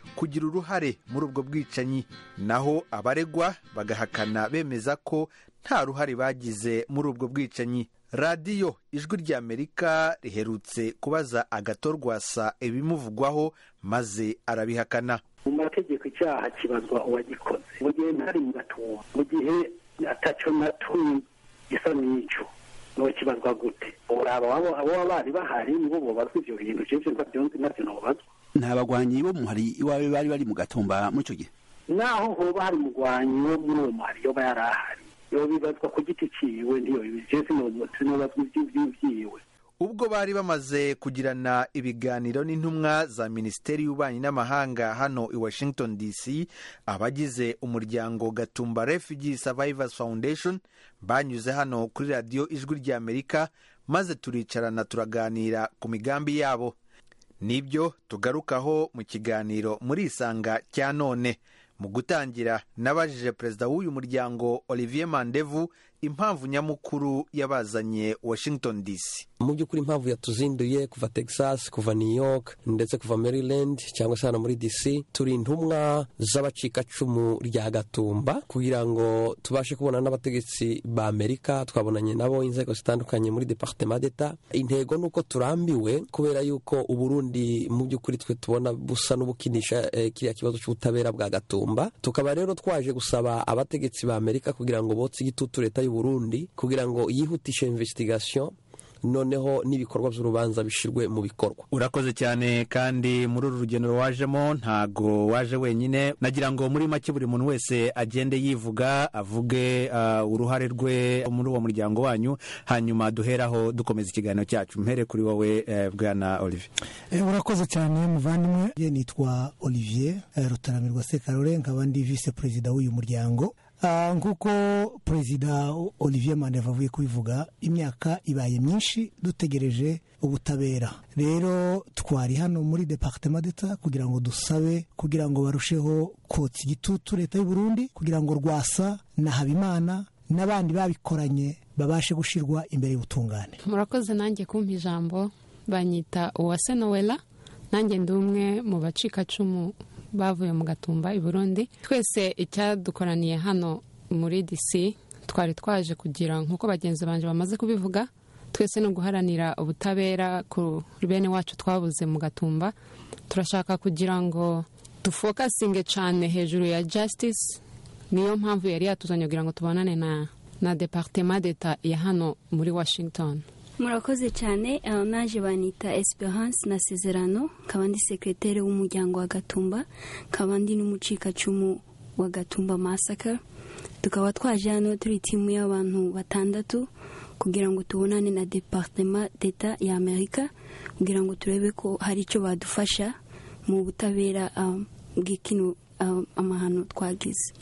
kugira uruhare muri ubwo bwicanyi naho abaregwa bagahakana bemeza ko nta ruhare bagize muri ubwo bwicanyi radiyo ijwi ry'amerika riherutse kubaza agatorwasa ibimuvugwaho maze arabihakana mu mategeko icyaha kibazwa uwagikoze mu gihe ntari mu gatumba mu gihe atacyo natumye gisa n'icyo niwe kibazwa gute uraba abo abo baba bari bahari nibo bobazwa ivyo bintu jeje ntavyonzi navyo nobazwa nta bagwanyi bo muhari iwawe bari bari mu gatumba muri icyo gihe naho hoba hari umugwanyi wo muri uwo muhari yoba yari ahari yobibazwa ku giti ciwe ntiyobijeje sinobazwa ivy'iwiwe ubwo bari bamaze kugirana ibiganiro n'intumwa za minisiteri y'ububanyi n'amahanga hano i washington dc abagize umuryango gatumba refugee survivors foundation banyuze hano kuri radiyo ijwi ry'amerika maze turicarana turaganira ku migambi yabo nibyo tugarukaho mu kiganiro muri isanga cya none mu gutangira nabajije perezida w'uyu muryango olivier mandevu impamvu nyamukuru yabazanye washington dc mu by'ukuri impamvu yatuzinduye kuva texas kuva new york ndetse kuva maryland cyangwa se hano muri dc turi intumwa z'abacikacumu rya gatumba kugira ngo tubashe kubona n'abategetsi ba amerika twabonanye nabo inzego zitandukanye muri departement d'etat intego ni uko turambiwe kubera yuko uburundi mu by'ukuri twe tubona busa n'ubukinisha eh, kiriya kibazo cy'ubutabera bwa gatumba tukaba rero twaje gusaba abategetsi ba amerika kugira ngo botse igitutu leta y'u Burundi kugira ngo yihutishe investigation noneho n'ibikorwa by'urubanza bishyirwe mu bikorwa urakoze cyane kandi muri uru rugendo wajemo ntago waje wenyine nagira ngo muri make buri muntu wese agende yivuga avuge uh, uruhare rwe muri uwo muryango wanyu hanyuma duheraho dukomeza ikiganiro cyacu mpere kuri wowe uh, bwana olivier Eh, urakoze cyane muvandimwe Ye nitwa olivier eh, rutaramirwa sekarore nkaba ndi vice perezida w'uyu muryango Ah, nk'uko perezida olivier mandeva avuye kubivuga imyaka ibaye myinshi dutegereje ubutabera rero twari hano muri departement d'etat kugira ngo dusabe kugira ngo barusheho kotsa igitutu leta y'u Burundi kugira ngo rwasa na habimana n'abandi babikoranye babashe gushyirwa imbere y'ubutungane murakoze nanjye kumpa ijambo banyita uwase nowela nanjye ndi umwe mu bacikacumu bavuye mu gatumba i burundi twese icyadukoraniye hano muri dc twari twaje kugira nk'uko bagenzi banjye bamaze kubivuga twese ni uguharanira ubutabera ku bene wacu twabuze mu gatumba turashaka kugira ngo dufokasinge cyane hejuru ya justice niyo mpamvu yari yatuzanye kugira ngo tubonane na na departement d'etat ya hano muri washington murakoze cyane uh, naje banita esperance na sezerano nkaba ndi sekretere w'umuryango wa gatumba nkaba ndi n'umucikacumu wa gatumba masaka tukaba twaje hano turi timu y'abantu batandatu kugira ngo tubonane na departement d'etat ya amerika kugira ngo turebe ko hari icyo badufasha mu butabera um, bw'ikino um, amahano twagize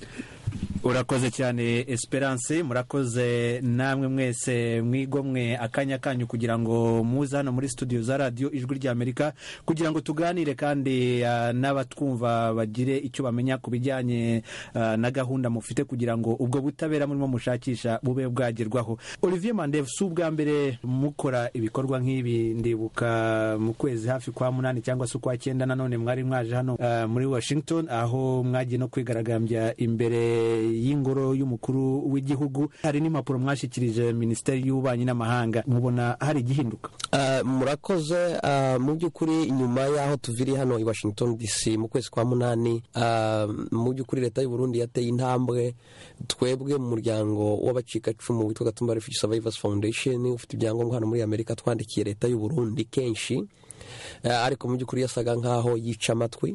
urakoze cyane esperance murakoze namwe mwese mwigomwe akanya kanyu kugira ngo muze hano muri studio za radiyo ijwi ry'amerika kugira ngo tuganire kandi uh, n'abatwumva bagire icyo bamenya ku bijyanye uh, na gahunda mufite kugira ngo ubwo butabera murimo mushakisha bube bwagerwaho olivier mandev si ubwa mbere mukora ibikorwa nk'ibi ndibuka mu kwezi hafi kwa munani cyangwa se ukwa cyenda nanone mwari mwaje hano uh, muri washington aho mwagiye no kwigaragambya imbere y'ingoro y'umukuru w'igihugu hari n'impapuro mwashyikirije minisiteri y'ububanyi n'amahanga mubona hari igihinduka Uh, murakoze uh, mu by'ukuri nyuma y'aho tuviri hano i washington dc mu kwezi kwa munani uh, mu by'ukuri leta y'u burundi yateye intambwe twebwe mu muryango w'abacikacumu witwa gatumba refugee survivors foundation ufite ibyangombwa hano muri amerika twandikiye leta y'u burundi kenshi uh, ariko mu by'ukuri yasaga nk'aho yica amatwi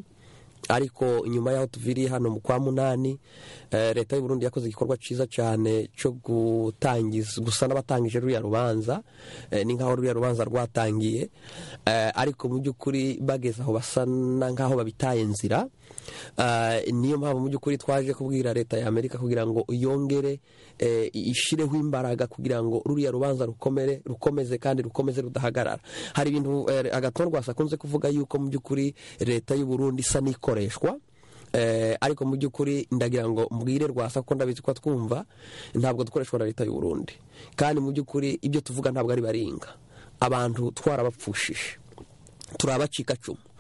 ariko nyuma y'aho tuviriye hano mu kwa munani leta y'u Burundi yakoze igikorwa cyiza cyane cyo gutangiza gusa n'abatangije ruriya rubanza ni nk'aho ruriya rubanza rwatangiye ariko mu by'ukuri bageze aho basa nk'aho babitaye nzira niyo mpamvu mu by'ukuri twaje kubwira leta ya amerika kugira ngo yongere ishireho imbaraga kugira ngo ruriya rubanza rukomere rukomeze kandi rukomeze rudahagarara hari ibintu agatorwasa akunze kuvuga yuko mu by'ukuri leta y'u Burundi isa n'ikoreshwa ariko mu by'ukuri ndagira ngo mbwire rwasa ko ndabizi ko twumva ntabwo dukoreshwa na leta y'u Burundi kandi mu by'ukuri ibyo tuvuga ntabwo ari baringa abantu twarabapfushije turi abacikacumu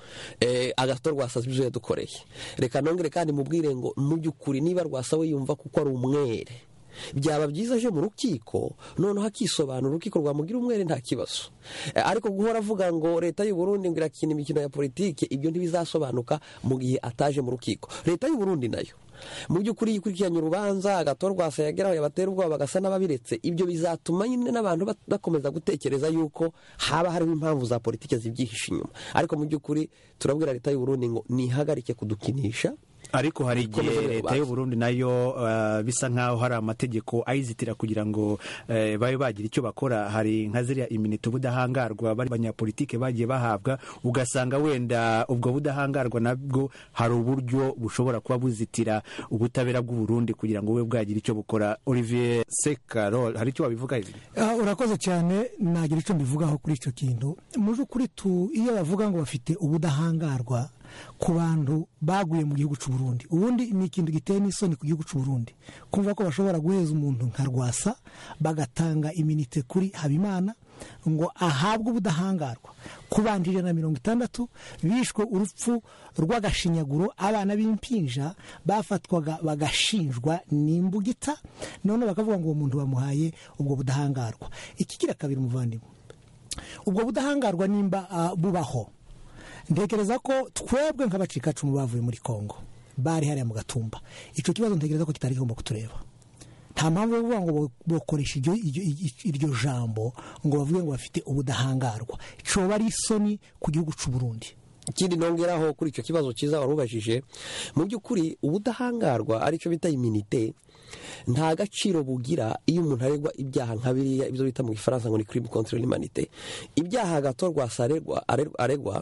eh, agato rwasaza ibyo yadukoreye reka nongere kandi mubwire ngo mu by'ukuri niba rwasa we yumva kuko ari umwere byaba byiza aje mu rukiko noneho akisobanura urukiko rwamugira umwere nta kibazo Eh, ariko guhora avuga ngo leta y'u Burundi ngo irakina imikino ya politiki ibyo ntibizasobanuka mu gihe ataje mu rukiko leta y'u Burundi nayo mu by'ukuri iyo ikurikiranye urubanza agatorwa rwasa yageraho yabatera ubwoba bagasa n'ababiretse ibyo bizatuma nyine n'abantu bat- bakomeza gutekereza yuko haba hariho impamvu za politiki zibyihishe inyuma ariko mu by'ukuri turabwira leta y'u Burundi ngo nihagarike kudukinisha ariko hari igihe Ikomeze leta urubanza. y'u Burundi nayo uh, bisa nk'aho hari amategeko ayizitira kugira ngo eh, babe bagira icyo bakora hari nka ziriya iminite ubudahangarwa bari abanyapolitike bagiye bahabwa ugasanga wenda ubwo budahangarwa nabwo hari uburyo bushobora kuba buzitira ubutabera bw'u Burundi kugira ngo bube bwagira icyo bukora Olivier Sekarol hari icyo wabivuga ibi Ah, urakoze cyane nagira icyo mbivugaho kuri icyo kintu mu by'ukuri tu iyo bavuga ngo bafite ubudahangarwa ku bantu baguye mu gihugu cy'u Burundi ubundi ni ikintu giteye n'isoni ku gihugu cy'u Burundi kumva ko bashobora guheza umuntu nka rwasa bagatanga iminite kuri habimana ngo ahabwe ubudahangarwa ku bantu ijana na mirongo itandatu bishwe urupfu rw'agashinyaguro abana b'impinja bafatwaga bagashinjwa n'imbugita none bakavuga ngo uwo muntu bamuhaye ubwo budahangarwa ikigira kabiri umuvandimwe ubwo budahangarwa nimba ah, bubaho ntekereza ko twebwe nk'abacikacumu bavuye muri kongo bari hariya mu gatumba icyo kibazo ntekereza ko kitari kigomba kutureba nta mpamvu yo kuvuga ngo bo- bokoresha iryo, iryo, iryo jambo ngo bavuge ngo bafite ubudahangarwa coba ari isoni ku gihugu cy'u Burundi ikindi nongeraho kuri icyo kibazo cyiza wari ubajije mu by'ukuri ubudahangarwa aricyo bita iminite nta gaciro bugira iyo umuntu aregwa ibyaha nka biriya ibyo bita mu gifaransa ngo ni crime contre l'humanité ibyaha gatorwa aregwa aregwa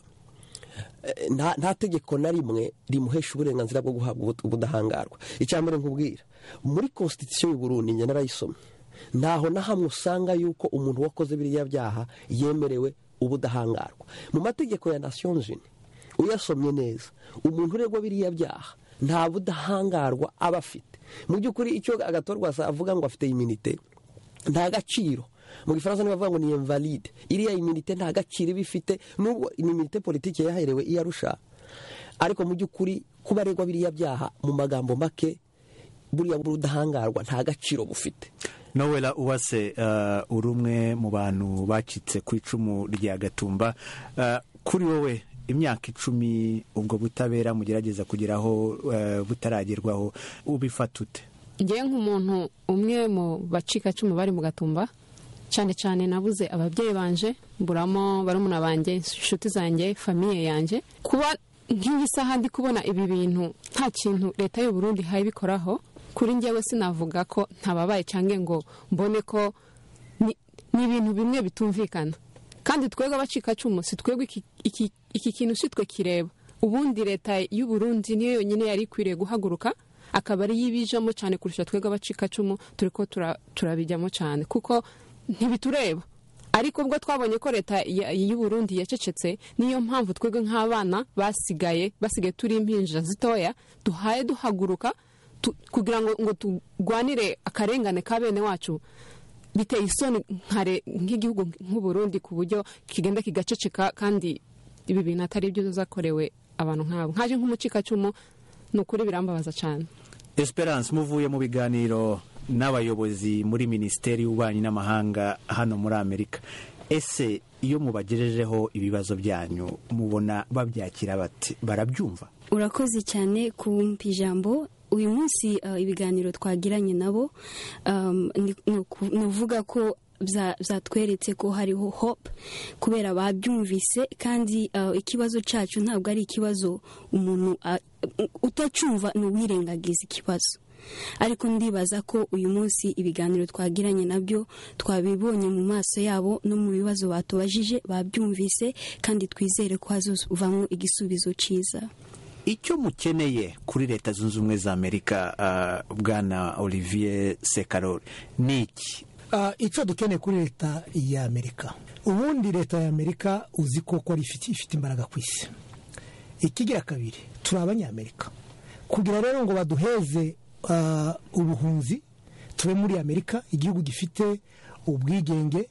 eh, nta nta tegeko na rimwe rimuhesha uburenganzira bwo guhabwa ubu- ubudahangarwa icya mbere nkubwira muri constitution y'u Burundi njye narayisomye ntaho na hamwe usanga yuko umuntu wakoze biriya byaha yemerewe ubudahangarwa mu mategeko ya nations unies uyasomye neza umuntu uregwa biriya byaha nta budahangarwa aba afite mu by'ukuri icyo agatorwa avuga ngo afite iminite nta gaciro mu gifaransa nibavuga ngo ni invalide iriya iminite nta gaciro iba ifite nubwo ni iminite politiki yaherewe iyo arusha ariko mu by'ukuri kuba aregwa biriya byaha mu magambo make buriya budahangarwa nta gaciro bufite nowela uwase uh, uri umwe mu bantu bacitse ku icumu rya gatumba uh, kuri wowe imyaka icumi ubwo butabera mugerageza kugeraho uh, butaragerwaho ubifata ute ngewe nk'umuntu umwe mu bacikacumu bari mu gatumba cyane cyane nabuze ababyeyi banje mburamo barumuna banjye inshuti zanjye famiye yanjye kuba nk'iyi saha ndi kubona ibi bintu nta kintu leta y'u Burundi ihaye ibikoraho kuri njyewe sinavuga ko ntababaye cyangwa ngo mbone ko ni ni ibintu bimwe bitumvikana kandi twebwe abacikacumu si twebwe iki- iki iki kintu si twe kireba ubundi leta y'u Burundi niyo yonyine yari ikwiriye guhaguruka akaba ari yibijamo cyane kurusha twebwe abacikacumu turi ko tura- turabijyamo cyane kuko ntibitureba ariko ubwo twabonye ko leta ya- y'u Burundi yacecetse niyo mpamvu twebwe nk'abana basigaye basigaye turi impinja zitoya duhaye duhaguruka tu- kugira ngo ngo turwanire akarengane ka bene wacu biteye isoni nkare- nk'igihugu nk'u Burundi ku buryo kigenda kigaceceka kandi ibi bintu atari byo zakorewe abantu nk'abo nkaje nk'umucikacumu ni ukuri birambabaza cyane esperance muvuye mu biganiro n'abayobozi muri minisiteri y'ububanyi n'amahanga hano muri amerika ese iyo mubagejejeho ibibazo byanyu mubona babyakira bati barabyumva urakoze cyane kumpa ijambo uyu munsi uh, ibiganiro twagiranye nabo um, ni ni uku- ni uvuga ko bya- byatweretse ko hariho hope kubera babyumvise kandi uh, ikibazo cyacu ntabwo ari ikibazo umuntu uh, utacyumva ni uwirengagiza ikibazo ariko ndibaza ko uyu munsi ibiganiro twagiranye nabyo twabibonye mu maso yabo no mu bibazo batubajije babyumvise kandi twizere ko hazovamo igisubizo cyiza icyo mukeneye kuri leta zunze ubumwe za amerika uh, bwana olivier sekarori ni iki Ah, icyo dukeneye kuri leta ya amerika ubundi leta ya amerika uzi ko ko ari ifite ifite imbaraga ku isi ikigira kabiri turi abanyamerika kugira rero ngo baduheze ah, ubuhunzi tube muri amerika igihugu gifite ubwigenge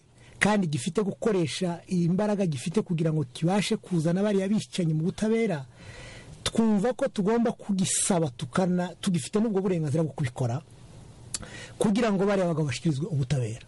kandi gifite gukoresha imbaraga gifite kugira ngo kibashe kuzana bariya bicanyi mu butabera twumva ko tugomba kugisaba tukana tugifite n'ubwo burenganzira bwo kubikora kugira ngo bariya bagabo bashyikirizwe ubutabera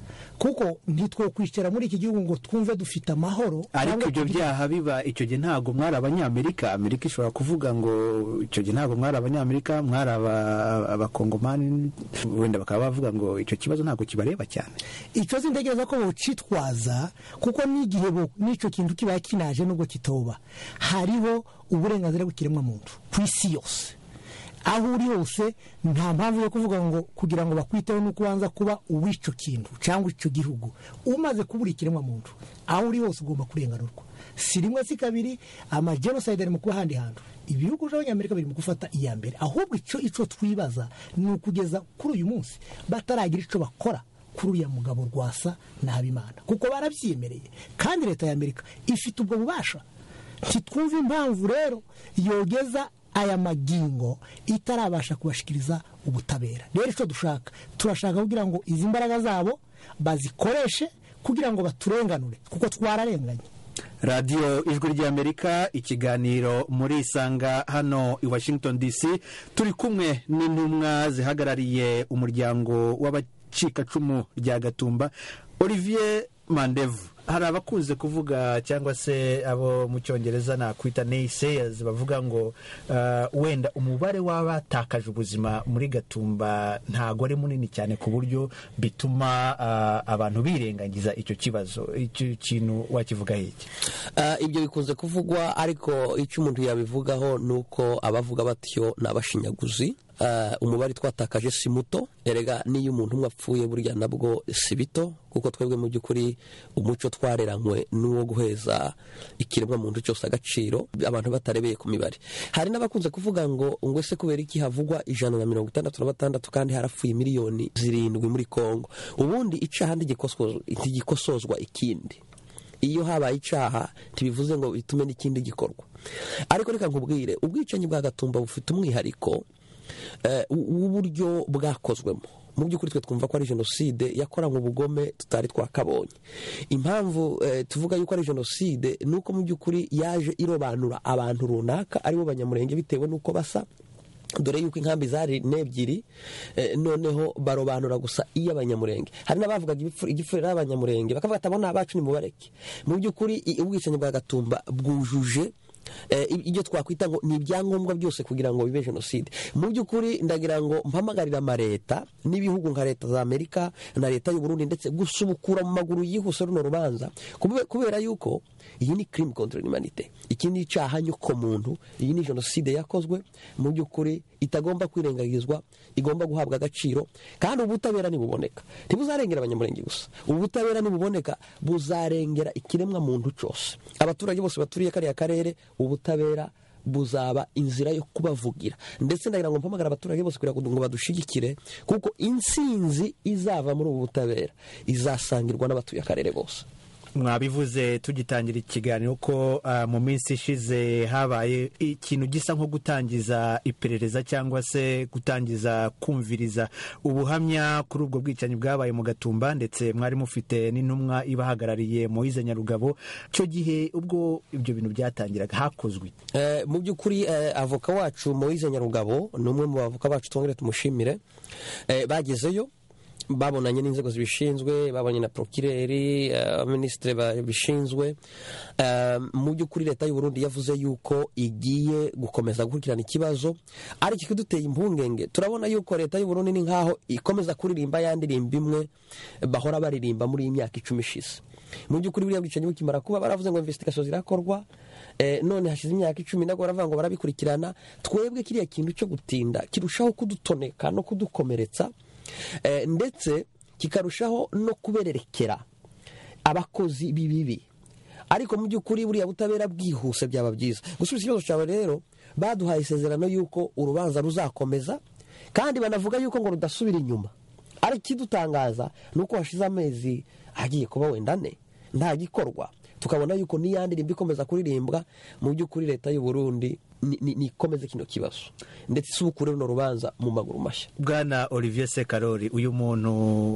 kuko ntitwokwicara muri iki gihugu ngo twumve dufite amahoro ariko cyangwa ibyo tugire- byaha biba icyo gihe ntabwo mwari abanyamerika amerika ishobora kuvuga ngo icyo gihe ntabwo mwari abanyamerika mwari aba- abakongomani wenda bakaba bavuga ngo icyo kibazo ntabwo kibareba cyane icyo sintekereza ko bocitwaza kuko n'igihe bo- n'icyo kintu kiba kinaje nubwo kitoba hariho uburenganzira bw'ikiremwamuntu ku isi yose aho uri hose nta mpamvu yo kuvuga ngo kugira ngo bakwiteho nuko ubanza kuba uw'icyo kintu cyangwa icyo gihugu umaze kubura ikiremwamuntu aho uri hose ugomba kurenganurwa si rimwe si kabiri amajenoside ari mu kuba ahandi hantu ibihugu by'abanyamerika biri mu gufata iya mbere ahubwo icyo icyo twibaza ni ukugeza kuri uyu munsi bataragira icyo bakora kuri uriya mugabo rwasa na habimana kuko barabyiyemereye kandi leta y'amerika ifite ubwo bubasha ntitwumve impamvu rero yogeza aya magingo itarabasha kubashikiriza ubutabera rero icyo dushaka turashaka kugira ngo izi mbaraga zabo bazikoreshe kugira ngo baturenganure kuko twararenganye radiyo ijwi ry'amerika ikiganiro muri isanga hano i washington dc turi kumwe n'intumwa zihagarariye umuryango w'abacikacumu rya gatumba olivier mandevu hari abakunze kuvuga cyangwa se abo mu cyongereza nakwita naysayers bavuga ngo uh, wenda umubare w'abatakaje ubuzima muri gatumba ntago ari munini cyane ku buryo bituma uh, abantu birengagiza icyo kibazo icyo kintu wakivuga iki Ah, ibyo bikunze kuvugwa ariko icyo umuntu yabivugaho ni uko abavuga batyo ni abashinyaguzi Ah, umubare twatakaje si muto erega n'iyo umuntu umwe apfuye burya nabwo si bito kuko twebwe mu by'ukuri umuco twareranywe n'uwo guheza ikiremwa muntu cyose agaciro abantu batarebeye ku mibare hari n'abakunze kuvuga ngo ngo ese kubera iki havugwa ijana na mirongo itandatu na batandatu kandi harapfuye miliyoni zirindwi muri kongo ubundi icaha ntigikosozwa- ntigikosozwa ikindi iyo habaye icyaha ntibivuze ngo bitume n'ikindi gikorwa ariko reka nkubwire ubwicanyi bwa gatumba bufite umwihariko eh, w- w'uburyo bwakozwemo mu by'ukuri twe twumva ko ari jenoside yakoranywe ubugome tutari twakabonye impamvu eh, tuvuga yuko ari jenoside ni uko mu by'ukuri yaje irobanura abantu runaka aribo banyamurenge bitewe n'uko basa dore yuko inkambi zari n'ebyiri eh, noneho barobanura gusa iy'abanyamurenge hari n'abavugaga ibipfu- igipfurira y'abanyamurenge bakavuga ati abo ni abacu nimubareke mu by'ukuri i- ubwicanyi bwa gatumba bwujuje eh, ibyo twakwita ngo ni ibyangombwa byose kugira ngo bibe jenoside mu by'ukuri ndagira ngo mpamagarira amaleta n'ibihugu nka leta za amerika na leta y'u Burundi ndetse gusubukura mu maguru yihuse runo rubanza kube- kubera yuko iyi ni crime contre l'humanité iki ni icyaha nyuko muntu iyi ni jenoside yakozwe mu by'ukuri itagomba kwirengagizwa igomba guhabwa agaciro kandi ubutabera nibuboneka ntibuzarengera abanyamurenge gusa ubutabera nibuboneka buzarengera ikiremwa muntu cyose abaturage bose baturiye kariya karere ubutabera buzaba inzira yo kubavugira ndetse ndagira ngo mpamagara abaturage bose kugira ngo badushigikire kuko intsinzi izava muri ubu butabera izasangirwa n'abatuye akarere bose mwabivuze tugitangira ikiganiro ko ah, mu minsi ishize habaye ikintu gisa nko gutangiza iperereza cyangwa se gutangiza kumviriza ubuhamya kuri ubwo bwicanyi bwabaye mu gatumba ndetse mwari mufite n'intumwa ibahagarariye Moise Nyarugabo icyo gihe ubwo ibyo bintu byatangiraga hakozwe Eh, mu by'ukuri eh, avoka wacu Moise Nyarugabo ni umwe mu bavoka bacu twongere tumushimire Eh, bagezeyo babonanye n'inzego zibishinzwe babonye na prokireri abaminisitiri babishinzwe Eh, mu by'ukuri leta y'u Burundi yavuze yuko igiye gukomeza gukurikirana ikibazo ariko ikiduteye impungenge turabona yuko leta y'u Burundi ni nkaho ikomeza kuririmba ya ndirimbo imwe bahora baririmba muri iyi myaka icumi ishize mu by'ukuri buriya bwicanyi bukimara kuba baravuze ngo investigation zirakorwa eh, none hashize imyaka icumi nabwo baravuga ngo barabikurikirana twebwe kiriya kintu cyo gutinda kirushaho kudutoneka no kudukomeretsa eh, ndetse kikarushaho no kubererekera abakozi b'ibibi ariko mu by'ukuri buriya butabera bwihuse byaba byiza gusubiza ikibazo cyawe rero baduhaye isezerano y'uko urubanza ruzakomeza kandi banavuga yuko ngo rudasubira inyuma ariko ikidutangaza ni uko hashize amezi agiye kuba wenda ane nta gikorwa tukabona yuko n'iya ndirimbo ikomeza kuririmbwa mu by'ukuri leta y'u Burundi ni- ni- nikomeze kino kibazo ndetse isubukure runo rubanza mu maguru mashya bwana olivier sekarori uyu muntu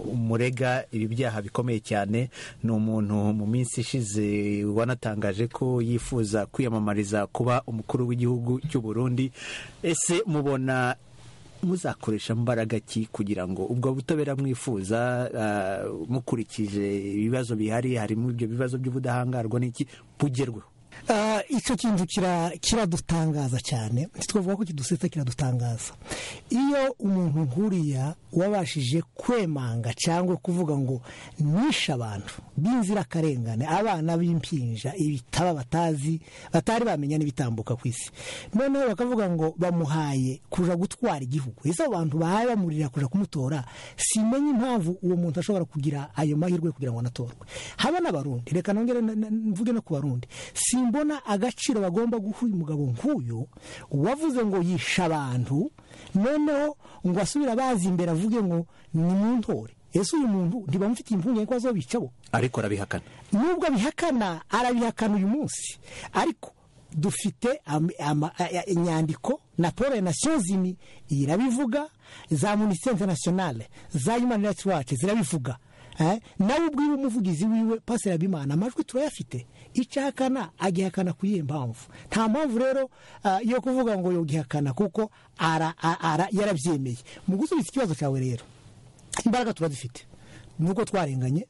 murega ibi byaha bikomeye cyane ni umuntu mu minsi ishize wanatangaje ko yifuza kwiyamamariza kuba umukuru w'igihugu cy'u Burundi ese mubona muzakoresha mbaraga ki kugira ngo ubwo butabera mwifuza ah, mukurikije ibibazo bihari harimo ibyo bibazo by'ubudahangarwa n'iki bugerweho Ah, icyo kintu kira- kiradutangaza cyane ntitwavuga ko kidusetsa kiradutangaza iyo umuntu nkuriya wabashije kwemanga cyangwa kuvuga ngo nishe abantu b'inzirakarengane abana b'impinja ibitaba batazi batari bamenya n'ibitambuka ku isi noneho bakavuga ngo bamuhaye kuja gutwara igihugu ese abo bantu bahaye bamurira kuja kumutora simenye impamvu uwo muntu ashobora kugira ayo mahirwe kugira ngo anatorwe haba n'abarundi reka nongere na- na- mvuge no ku barundi simbona agaciro bagomba guha uyu mugabo nk'uyu wavuze ngo yishe abantu noneho ngo asubire abazi imbere avuge ngo ni mu ntore ese uyu muntu ntibamufitiye impungenge ko bazobica bo ariko arabihakana nubwo abihakana arabihakana uyu munsi ariko dufite am- ama- a- a- inyandiko na poro ya nasiyo zini irabivuga za munisiteri interinasiyonale za yumani rayiti wacu zirabivuga Eh, nawe ubwiwe umuvugizi wiwe pasera bimana amajwi turayafite icyo ahakana agihakana ku yihe mpamvu nta mpamvu rero ah, yo kuvuga ngo yogihakana kuko ara- a- ara- yarabyemeye mu gusubiza ikibazo cyawe rero imbaraga turazifite nuko twarenganye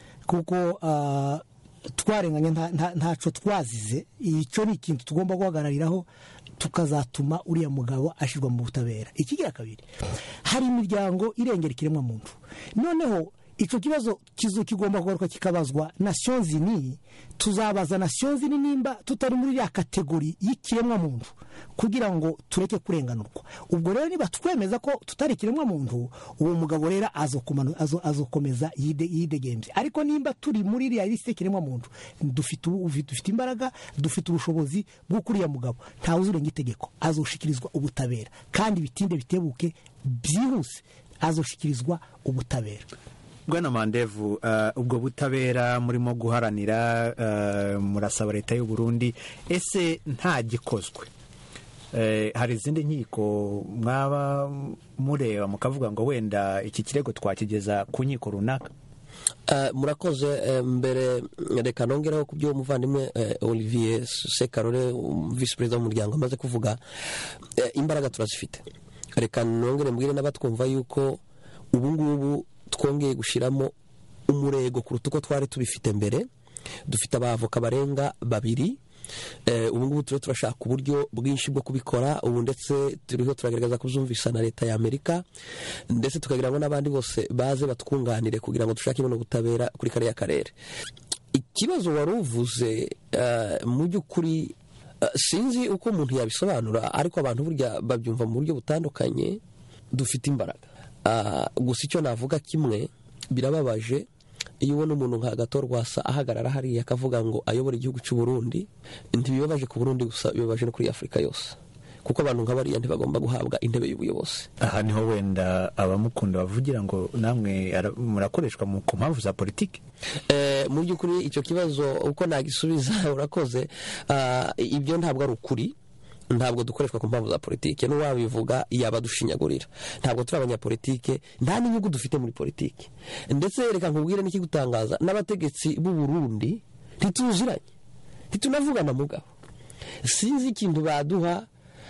kuko ah, twarenganye nta- nta- ntaco twazize icyo ni ikintu tugomba guhagarariraho tukazatuma uriya mugabo ashyirwa mu butabera ikigira kabiri hari imiryango irengera ikiremwamuntu noneho icyo kibazo kizo kigomba kugaruka kikabazwa nasiyo zini tuzabaza nasiyo zini nimba tutari muri ya kategori y'ikiremwamuntu kugira ngo tureke kurenganurwa ubwo rero niba twemeza ko tutari ikiremwamuntu uwo mugabo rero azokomanu- azo- azokomeza yide- yidegembye ariko nimba turi muri iriya lisite y'ikiremwamuntu dufite ubu- dufite imbaraga dufite ubushobozi bwo kuriya mugabo ntawe uzurenga itegeko azoshikirizwa ubutabera kandi bitinde bitebuke byihuse azoshikirizwa ubutabera bwana mandevu uh, ubwo butabera murimo guharanira uh, murasaba leta y'u Burundi ese nta gikozwe Eh, hari izindi nkiko mwaba mureba mukavuga ngo wenda iki kirego twakigeza ku nkiko runaka Eh, murakoze eh, mbere reka nongeraho ku byo umuvandimwe eh, olivier sekarore um, visi perezida w'umuryango amaze kuvuga Eh, imbaraga turazifite reka nongere mbwire n'abatwumva yuko ubu ngubu twongeye gushyiramo umurego kuruta uko twari tubifite mbere dufite abavoka barenga babiri Eh, ubu ngubu turiho turashaka uburyo bwinshi bwo kubikora ubu ndetse turiho turagaragaza kubyumvisa na leta ya amerika ndetse tukagira ngo n'abandi bose baze batwunganire kugira ngo dushake buno butabera kuri kariya karere ikibazo wari uvuze eh, mu by'ukuri eh, sinzi uko umuntu yabisobanura ariko abantu burya babyumva mu buryo butandukanye dufite imbaraga Ah, gusa icyo navuga kimwe birababaje iyo ubona umuntu nka gatorwasa ahagarara hariya akavuga ngo ayobora igihugu cy'u Burundi ntibibabaje ku Burundi gusa bibabaje no kuri Afurika yose kuko abantu nka bariya ntibagomba guhabwa intebe y'ubuyobozi aha niho wenda abamukunda bavugira ngo namwe ara- murakoreshwa mu- ku mpamvu za politiki Eh, mu by'ukuri icyo kibazo uko nagisubiza urakoze Ah, ibyo ntabwo ari ukuri ntabwo dukoreshwa ku mpamvu za politiki n'uwabivuga yaba adushinyagurira ntabwo turi abanyapolitike nta n'inyungu dufite muri politiki ndetse reka nkubwire n'ikigutangaza n'abategetsi b'u Burundi ntituziranye ntitunavugana mugabo sinzi ikintu baduha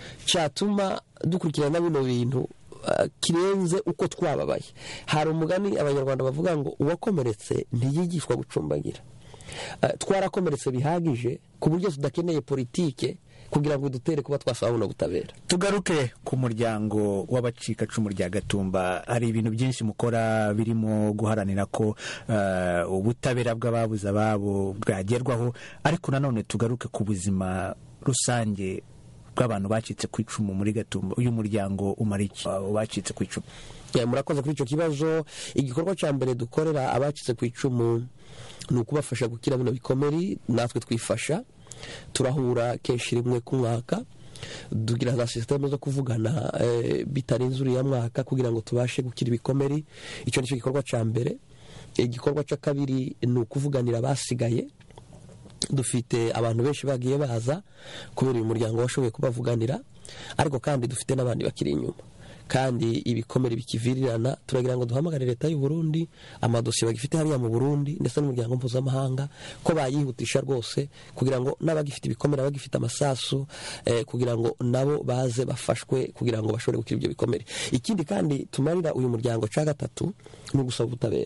cyatuma dukurikirana bino bintu ah, kirenze uko twababaye hari umugani abanyarwanda bavuga ngo uwakomeretse ntiyigishwa gucumbagira Ah, twarakomeretse bihagije ku buryo tudakeneye politike kugira ngo dutere kuba twasaba buno butabera tugaruke ku muryango w'abacikacumu rya gatumba hari ibintu byinshi mukora birimo guharanira ko eh, ubutabera bw'ababuze ababo bwagerwaho ariko nanone tugaruke ku buzima rusange bw'abantu bacitse ku icumu muri gatumba uyu muryango umara iki abo bacitse ku icumu Ya, murakoze kuri icyo kibazo igikorwa cya mbere dukorera abacitse ku icumu ni ukubafasha gukira bino bikomeri natwe twifasha turahura kenshi rimwe ku mwaka tugira za sisiteme zo kuvugana eh, bitarenze uriya mwaka kugira ngo tubashe gukira ibikomeri icyo ni cyo gikorwa cya mbere igikorwa cya kabiri ni ukuvuganira abasigaye dufite abantu benshi bagiye baza kubera uyu muryango washoboye kubavuganira ariko kandi dufite n'abandi bakiri inyuma kandi ibikomere bikivirirana turagira ngo duhamagare leta y'u Burundi amadosiye bagifite hariya mu Burundi ndetse n'umuryango mpuzamahanga ko bayihutisha rwose kugira ngo n'abagifite ibikomere abagifite amasasu eh, kugira ngo nabo baze bafashwe kugira ngo bashobore gukira ibyo bikomere ikindi kandi tumarira uyu muryango cya gatatu ni ugusaba ubutabera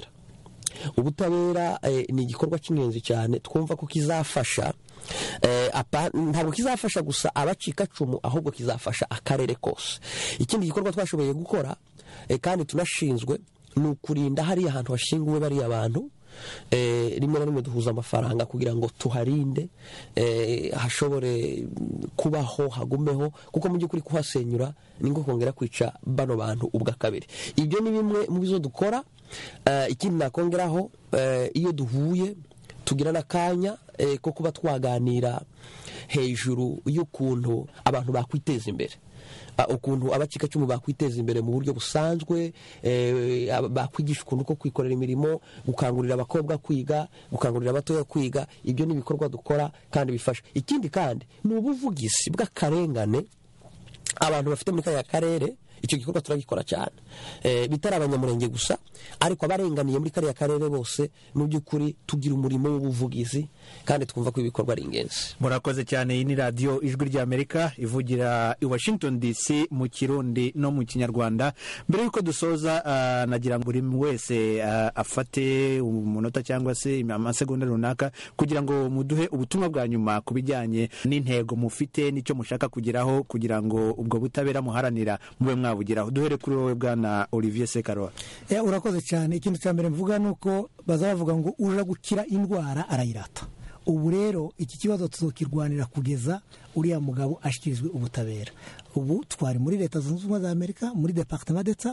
ubutabera eh, ni igikorwa cy'ingenzi cyane twumva ko kizafasha eh, apa- ntabwo kizafasha gusa abacikacumu ahubwo kizafasha akarere kose ikindi gikorwa twashoboye gukora eh, kandi tunashinzwe ni ukurinda hariya hantu hashinguwe bariya bantu eh, rimwe na rimwe duhuza amafaranga kugira ngo tuharinde eh, hashobore kubaho hagumeho kuko mu by'ukuri kuhasenyura ni nko kongera kwica bano bantu ubwa kabiri ibyo ni bimwe mu bizo dukora eh, ikindi nakongeraho eh, iyo duhuye tugira n'akanya eh, ko kuba twaganira hejuru y'ukuntu abantu bakwiteza imbere Ah, ukuntu abacikacumu bakwiteza imbere mu buryo busanzwe eh, aba- bakwigisha ukuntu ko kwikorera imirimo gukangurira abakobwa kwiga gukangurira abatoya kwiga ibyo ni ibikorwa dukora kandi bifasha ikindi kandi ni ubuvugizi bw'akarengane abantu bafite muri kariya karere icyo gikorwa turagikora cyane Eh, bitari abanyamurenge gusa ariko abarenganiye muri kariya karere bose mu by'ukuri tugira umurimo w'ubuvugizi kandi twumva ko ibikorwa ari ingenzi murakoze cyane iyi ni radiyo ijwi ry'amerika ivugira i washington dc mu kirundi no mu kinyarwanda mbere y'uko dusoza ah, nagira ngo buri wese ah, afate umunota cyangwa se amasegonda runaka kugira ngo muduhe ubutumwa bwa nyuma ku bijyanye n'intego mufite n'icyo mushaka kugeraho kugira ngo ubwo butabera muharanira mube mwabugeraho duhere kuri wowe bwana olivier sekarora Eh, urakoze cyane ikintu cya mbere mvuga ni uko baza bavuga ngo uje gukira indwara arayirata ubu rero iki kibazo tuzokirwanira kugeza uriya mugabo ashyikirizwe ubutabera ubu twari muri leta zunze ubumwe za amerika muri departement d'etat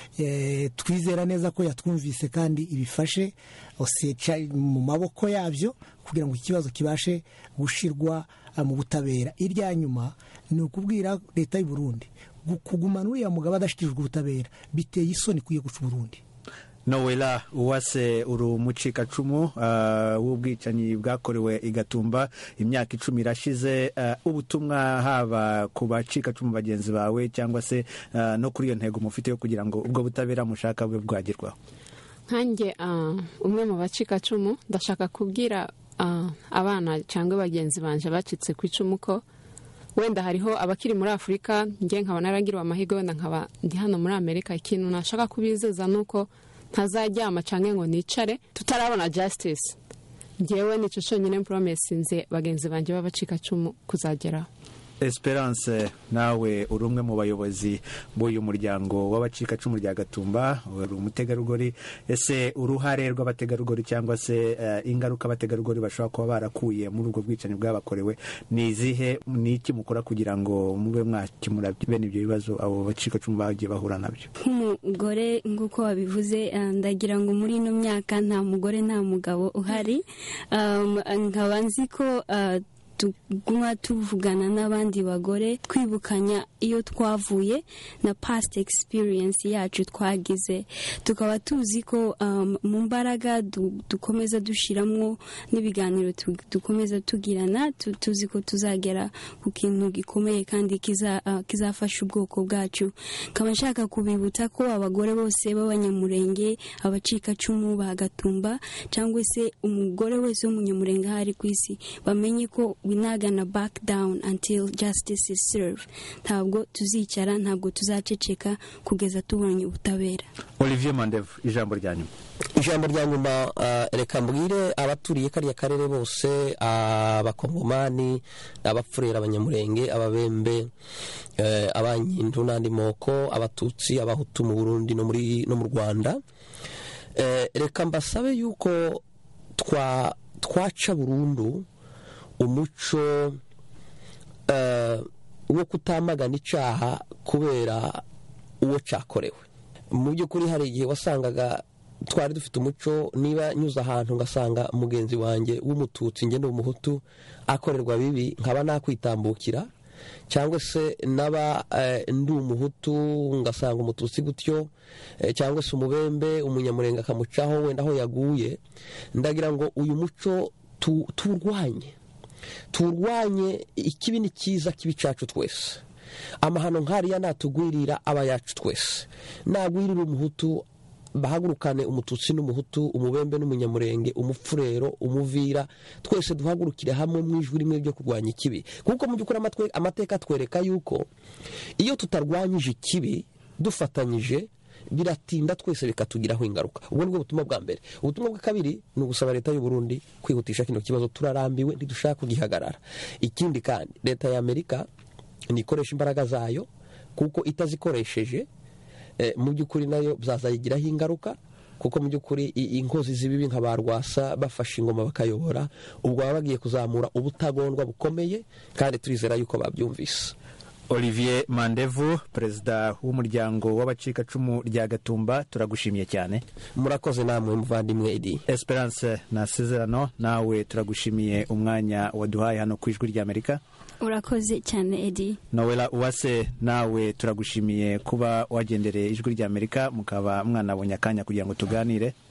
eh, twizera neza ko yatwumvise kandi ibifashe oseca mu maboko yabyo kugira ngo iki kibazo kibashe gushirwa ah, mu butabera irya nyuma ni ukubwira leta y'u Burundi gu- kugumana uriya mugabo adashyikirijwe ubutabera biteye isoni kuye guca uburundi nowela uwase uri umucikacumu ah, w'ubwicanyi bwakorewe i gatumba imyaka icumi irashize ah, ubutumwa haba ku bacikacumu bagenzi bawe cyangwa se ah, no kuri iyo ntego mufite yo kugira ngo ubwo butabera mushaka bube bwagerwaho nkanjye ah, umwe mu bacikacumu ndashaka kubwira ah, abana cyangwa bagenzi banje bacitse ku icumu ko wenda hariho abakiri muri afurika njye nkaba naragiriwe amahirwe wenda nkaba ndi hano muri amerika ikintu nashaka kubizeza ni uko ntazaryama cyangwa ngo nicare tutarabona justice ngewe nicyo cyonyine poromesinze bagenzi banjye b'abacikacumu kuzageraho esperance nawe uri umwe mu bayobozi b'uyu muryango w'abacikacumu rya gatumba uri umutegarugori ese uruhare rw'abategarugori cyangwa se eh, ingaruka abategarugori bashobora kuba barakuye muri ubwo bwicanyi bwabakorewe ni izihe ni iki mukora kugira ngo mube mwakemura bene ibyo bibazo abo bacikacumu bagiye bahura nabyo nk'umugore nk'uko wabivuze ah, ndagira ngo muri ino myaka nta mugore nta mugabo uhari Um, nkaba nzi ko ah, tuguma tuvugana n'abandi bagore twibukanya iyo twavuye na past experience yacu twagize tukaba tuzi ko um, mu mbaraga du- dukomeza dushyiramo n'ibiganiro tu- dukomeza tugirana tu- tuzi ko tuzagera ku kintu gikomeye kandi kiza- ah, kizafasha ubwoko bwacu nkaba nshaka kubibutsa ko abagore bose b'abanyamurenge abacikacumu ba gatumba cyangwa se umugore wese w'umunyamurenge aho ari ku isi bamenye ko we not gonna back down until justice is served ntabwo tuzicara ntabwo tuzaceceka kugeza tubonye ubutabera olivier mandevu ijambo rya nyuma ijambo rya nyuma ah, reka mbwire abaturiye kariya karere bose abakongomani abapfurera abanyamurenge ababembe eh, abanyindu n'andi moko abatutsi abahutu mu burundi no muri no mu rwanda Eh, reka mbasabe yuko twa twaca burundu umuco eh, wo kutamagana icyaha kubera uwo cyakorewe mu by'ukuri hari igihe wasangaga twari dufite umuco niba nyuze ahantu ngasanga mugenzi wanjye w'umututsi ngende w'umuhutu akorerwa bibi nkaba nakwitambukira cyangwa se naba eh, ndi umuhutu ngasanga umututsi gutyo eh, cyangwa se umubembe umunyamurenge akamucaho wenda aho yaguye ndagira ngo uyu muco tu- tuwurwanye tuwurwanye ikibi ni cyiza kibi cyacu twese amahano nk'ariya natugwirira aba yacu twese nagwirira umuhutu bahagurukane umututsi n'umuhutu umubembe n'umunyamurenge umupfurero umuvira twese duhagurukire hamwe mu ijwi rimwe ryo kurwanya ikibi kuko mu by'ukuri amatwe- amateka atwereka yuko iyo tutarwanyije ikibi dufatanyije biratinda twese bikatugiraho ingaruka ubwo nibwo butumwa bwa mbere ubutumwa bwa kabiri ni ugusaba leta y'u Burundi kwihutisha kino kibazo turarambiwe ntidushaka kugihagarara ikindi kandi leta ya amerika nikoresha imbaraga zayo kuko itazikoresheje eh, mu by'ukuri nayo byazayigiraho ingaruka kuko mu by'ukuri i- inkozi z'ibibi nka ba rwasa bafashe ingoma bakayobora ubwo baba bagiye kuzamura ubutagondwa bukomeye kandi turizera yuko babyumvise olivier mandevu perezida w'umuryango w'abacikacumu rya gatumba turagushimiye cyane murakoze namwe muvandimwe edi esperance nasezerano nawe turagushimiye umwanya waduhaye hano ku ijwi ry'amerika urakoze cyane edi nowela uwase nawe turagushimiye kuba wagendereye ijwi ry'amerika mukaba mwanabonye akanya kugira ngo tuganire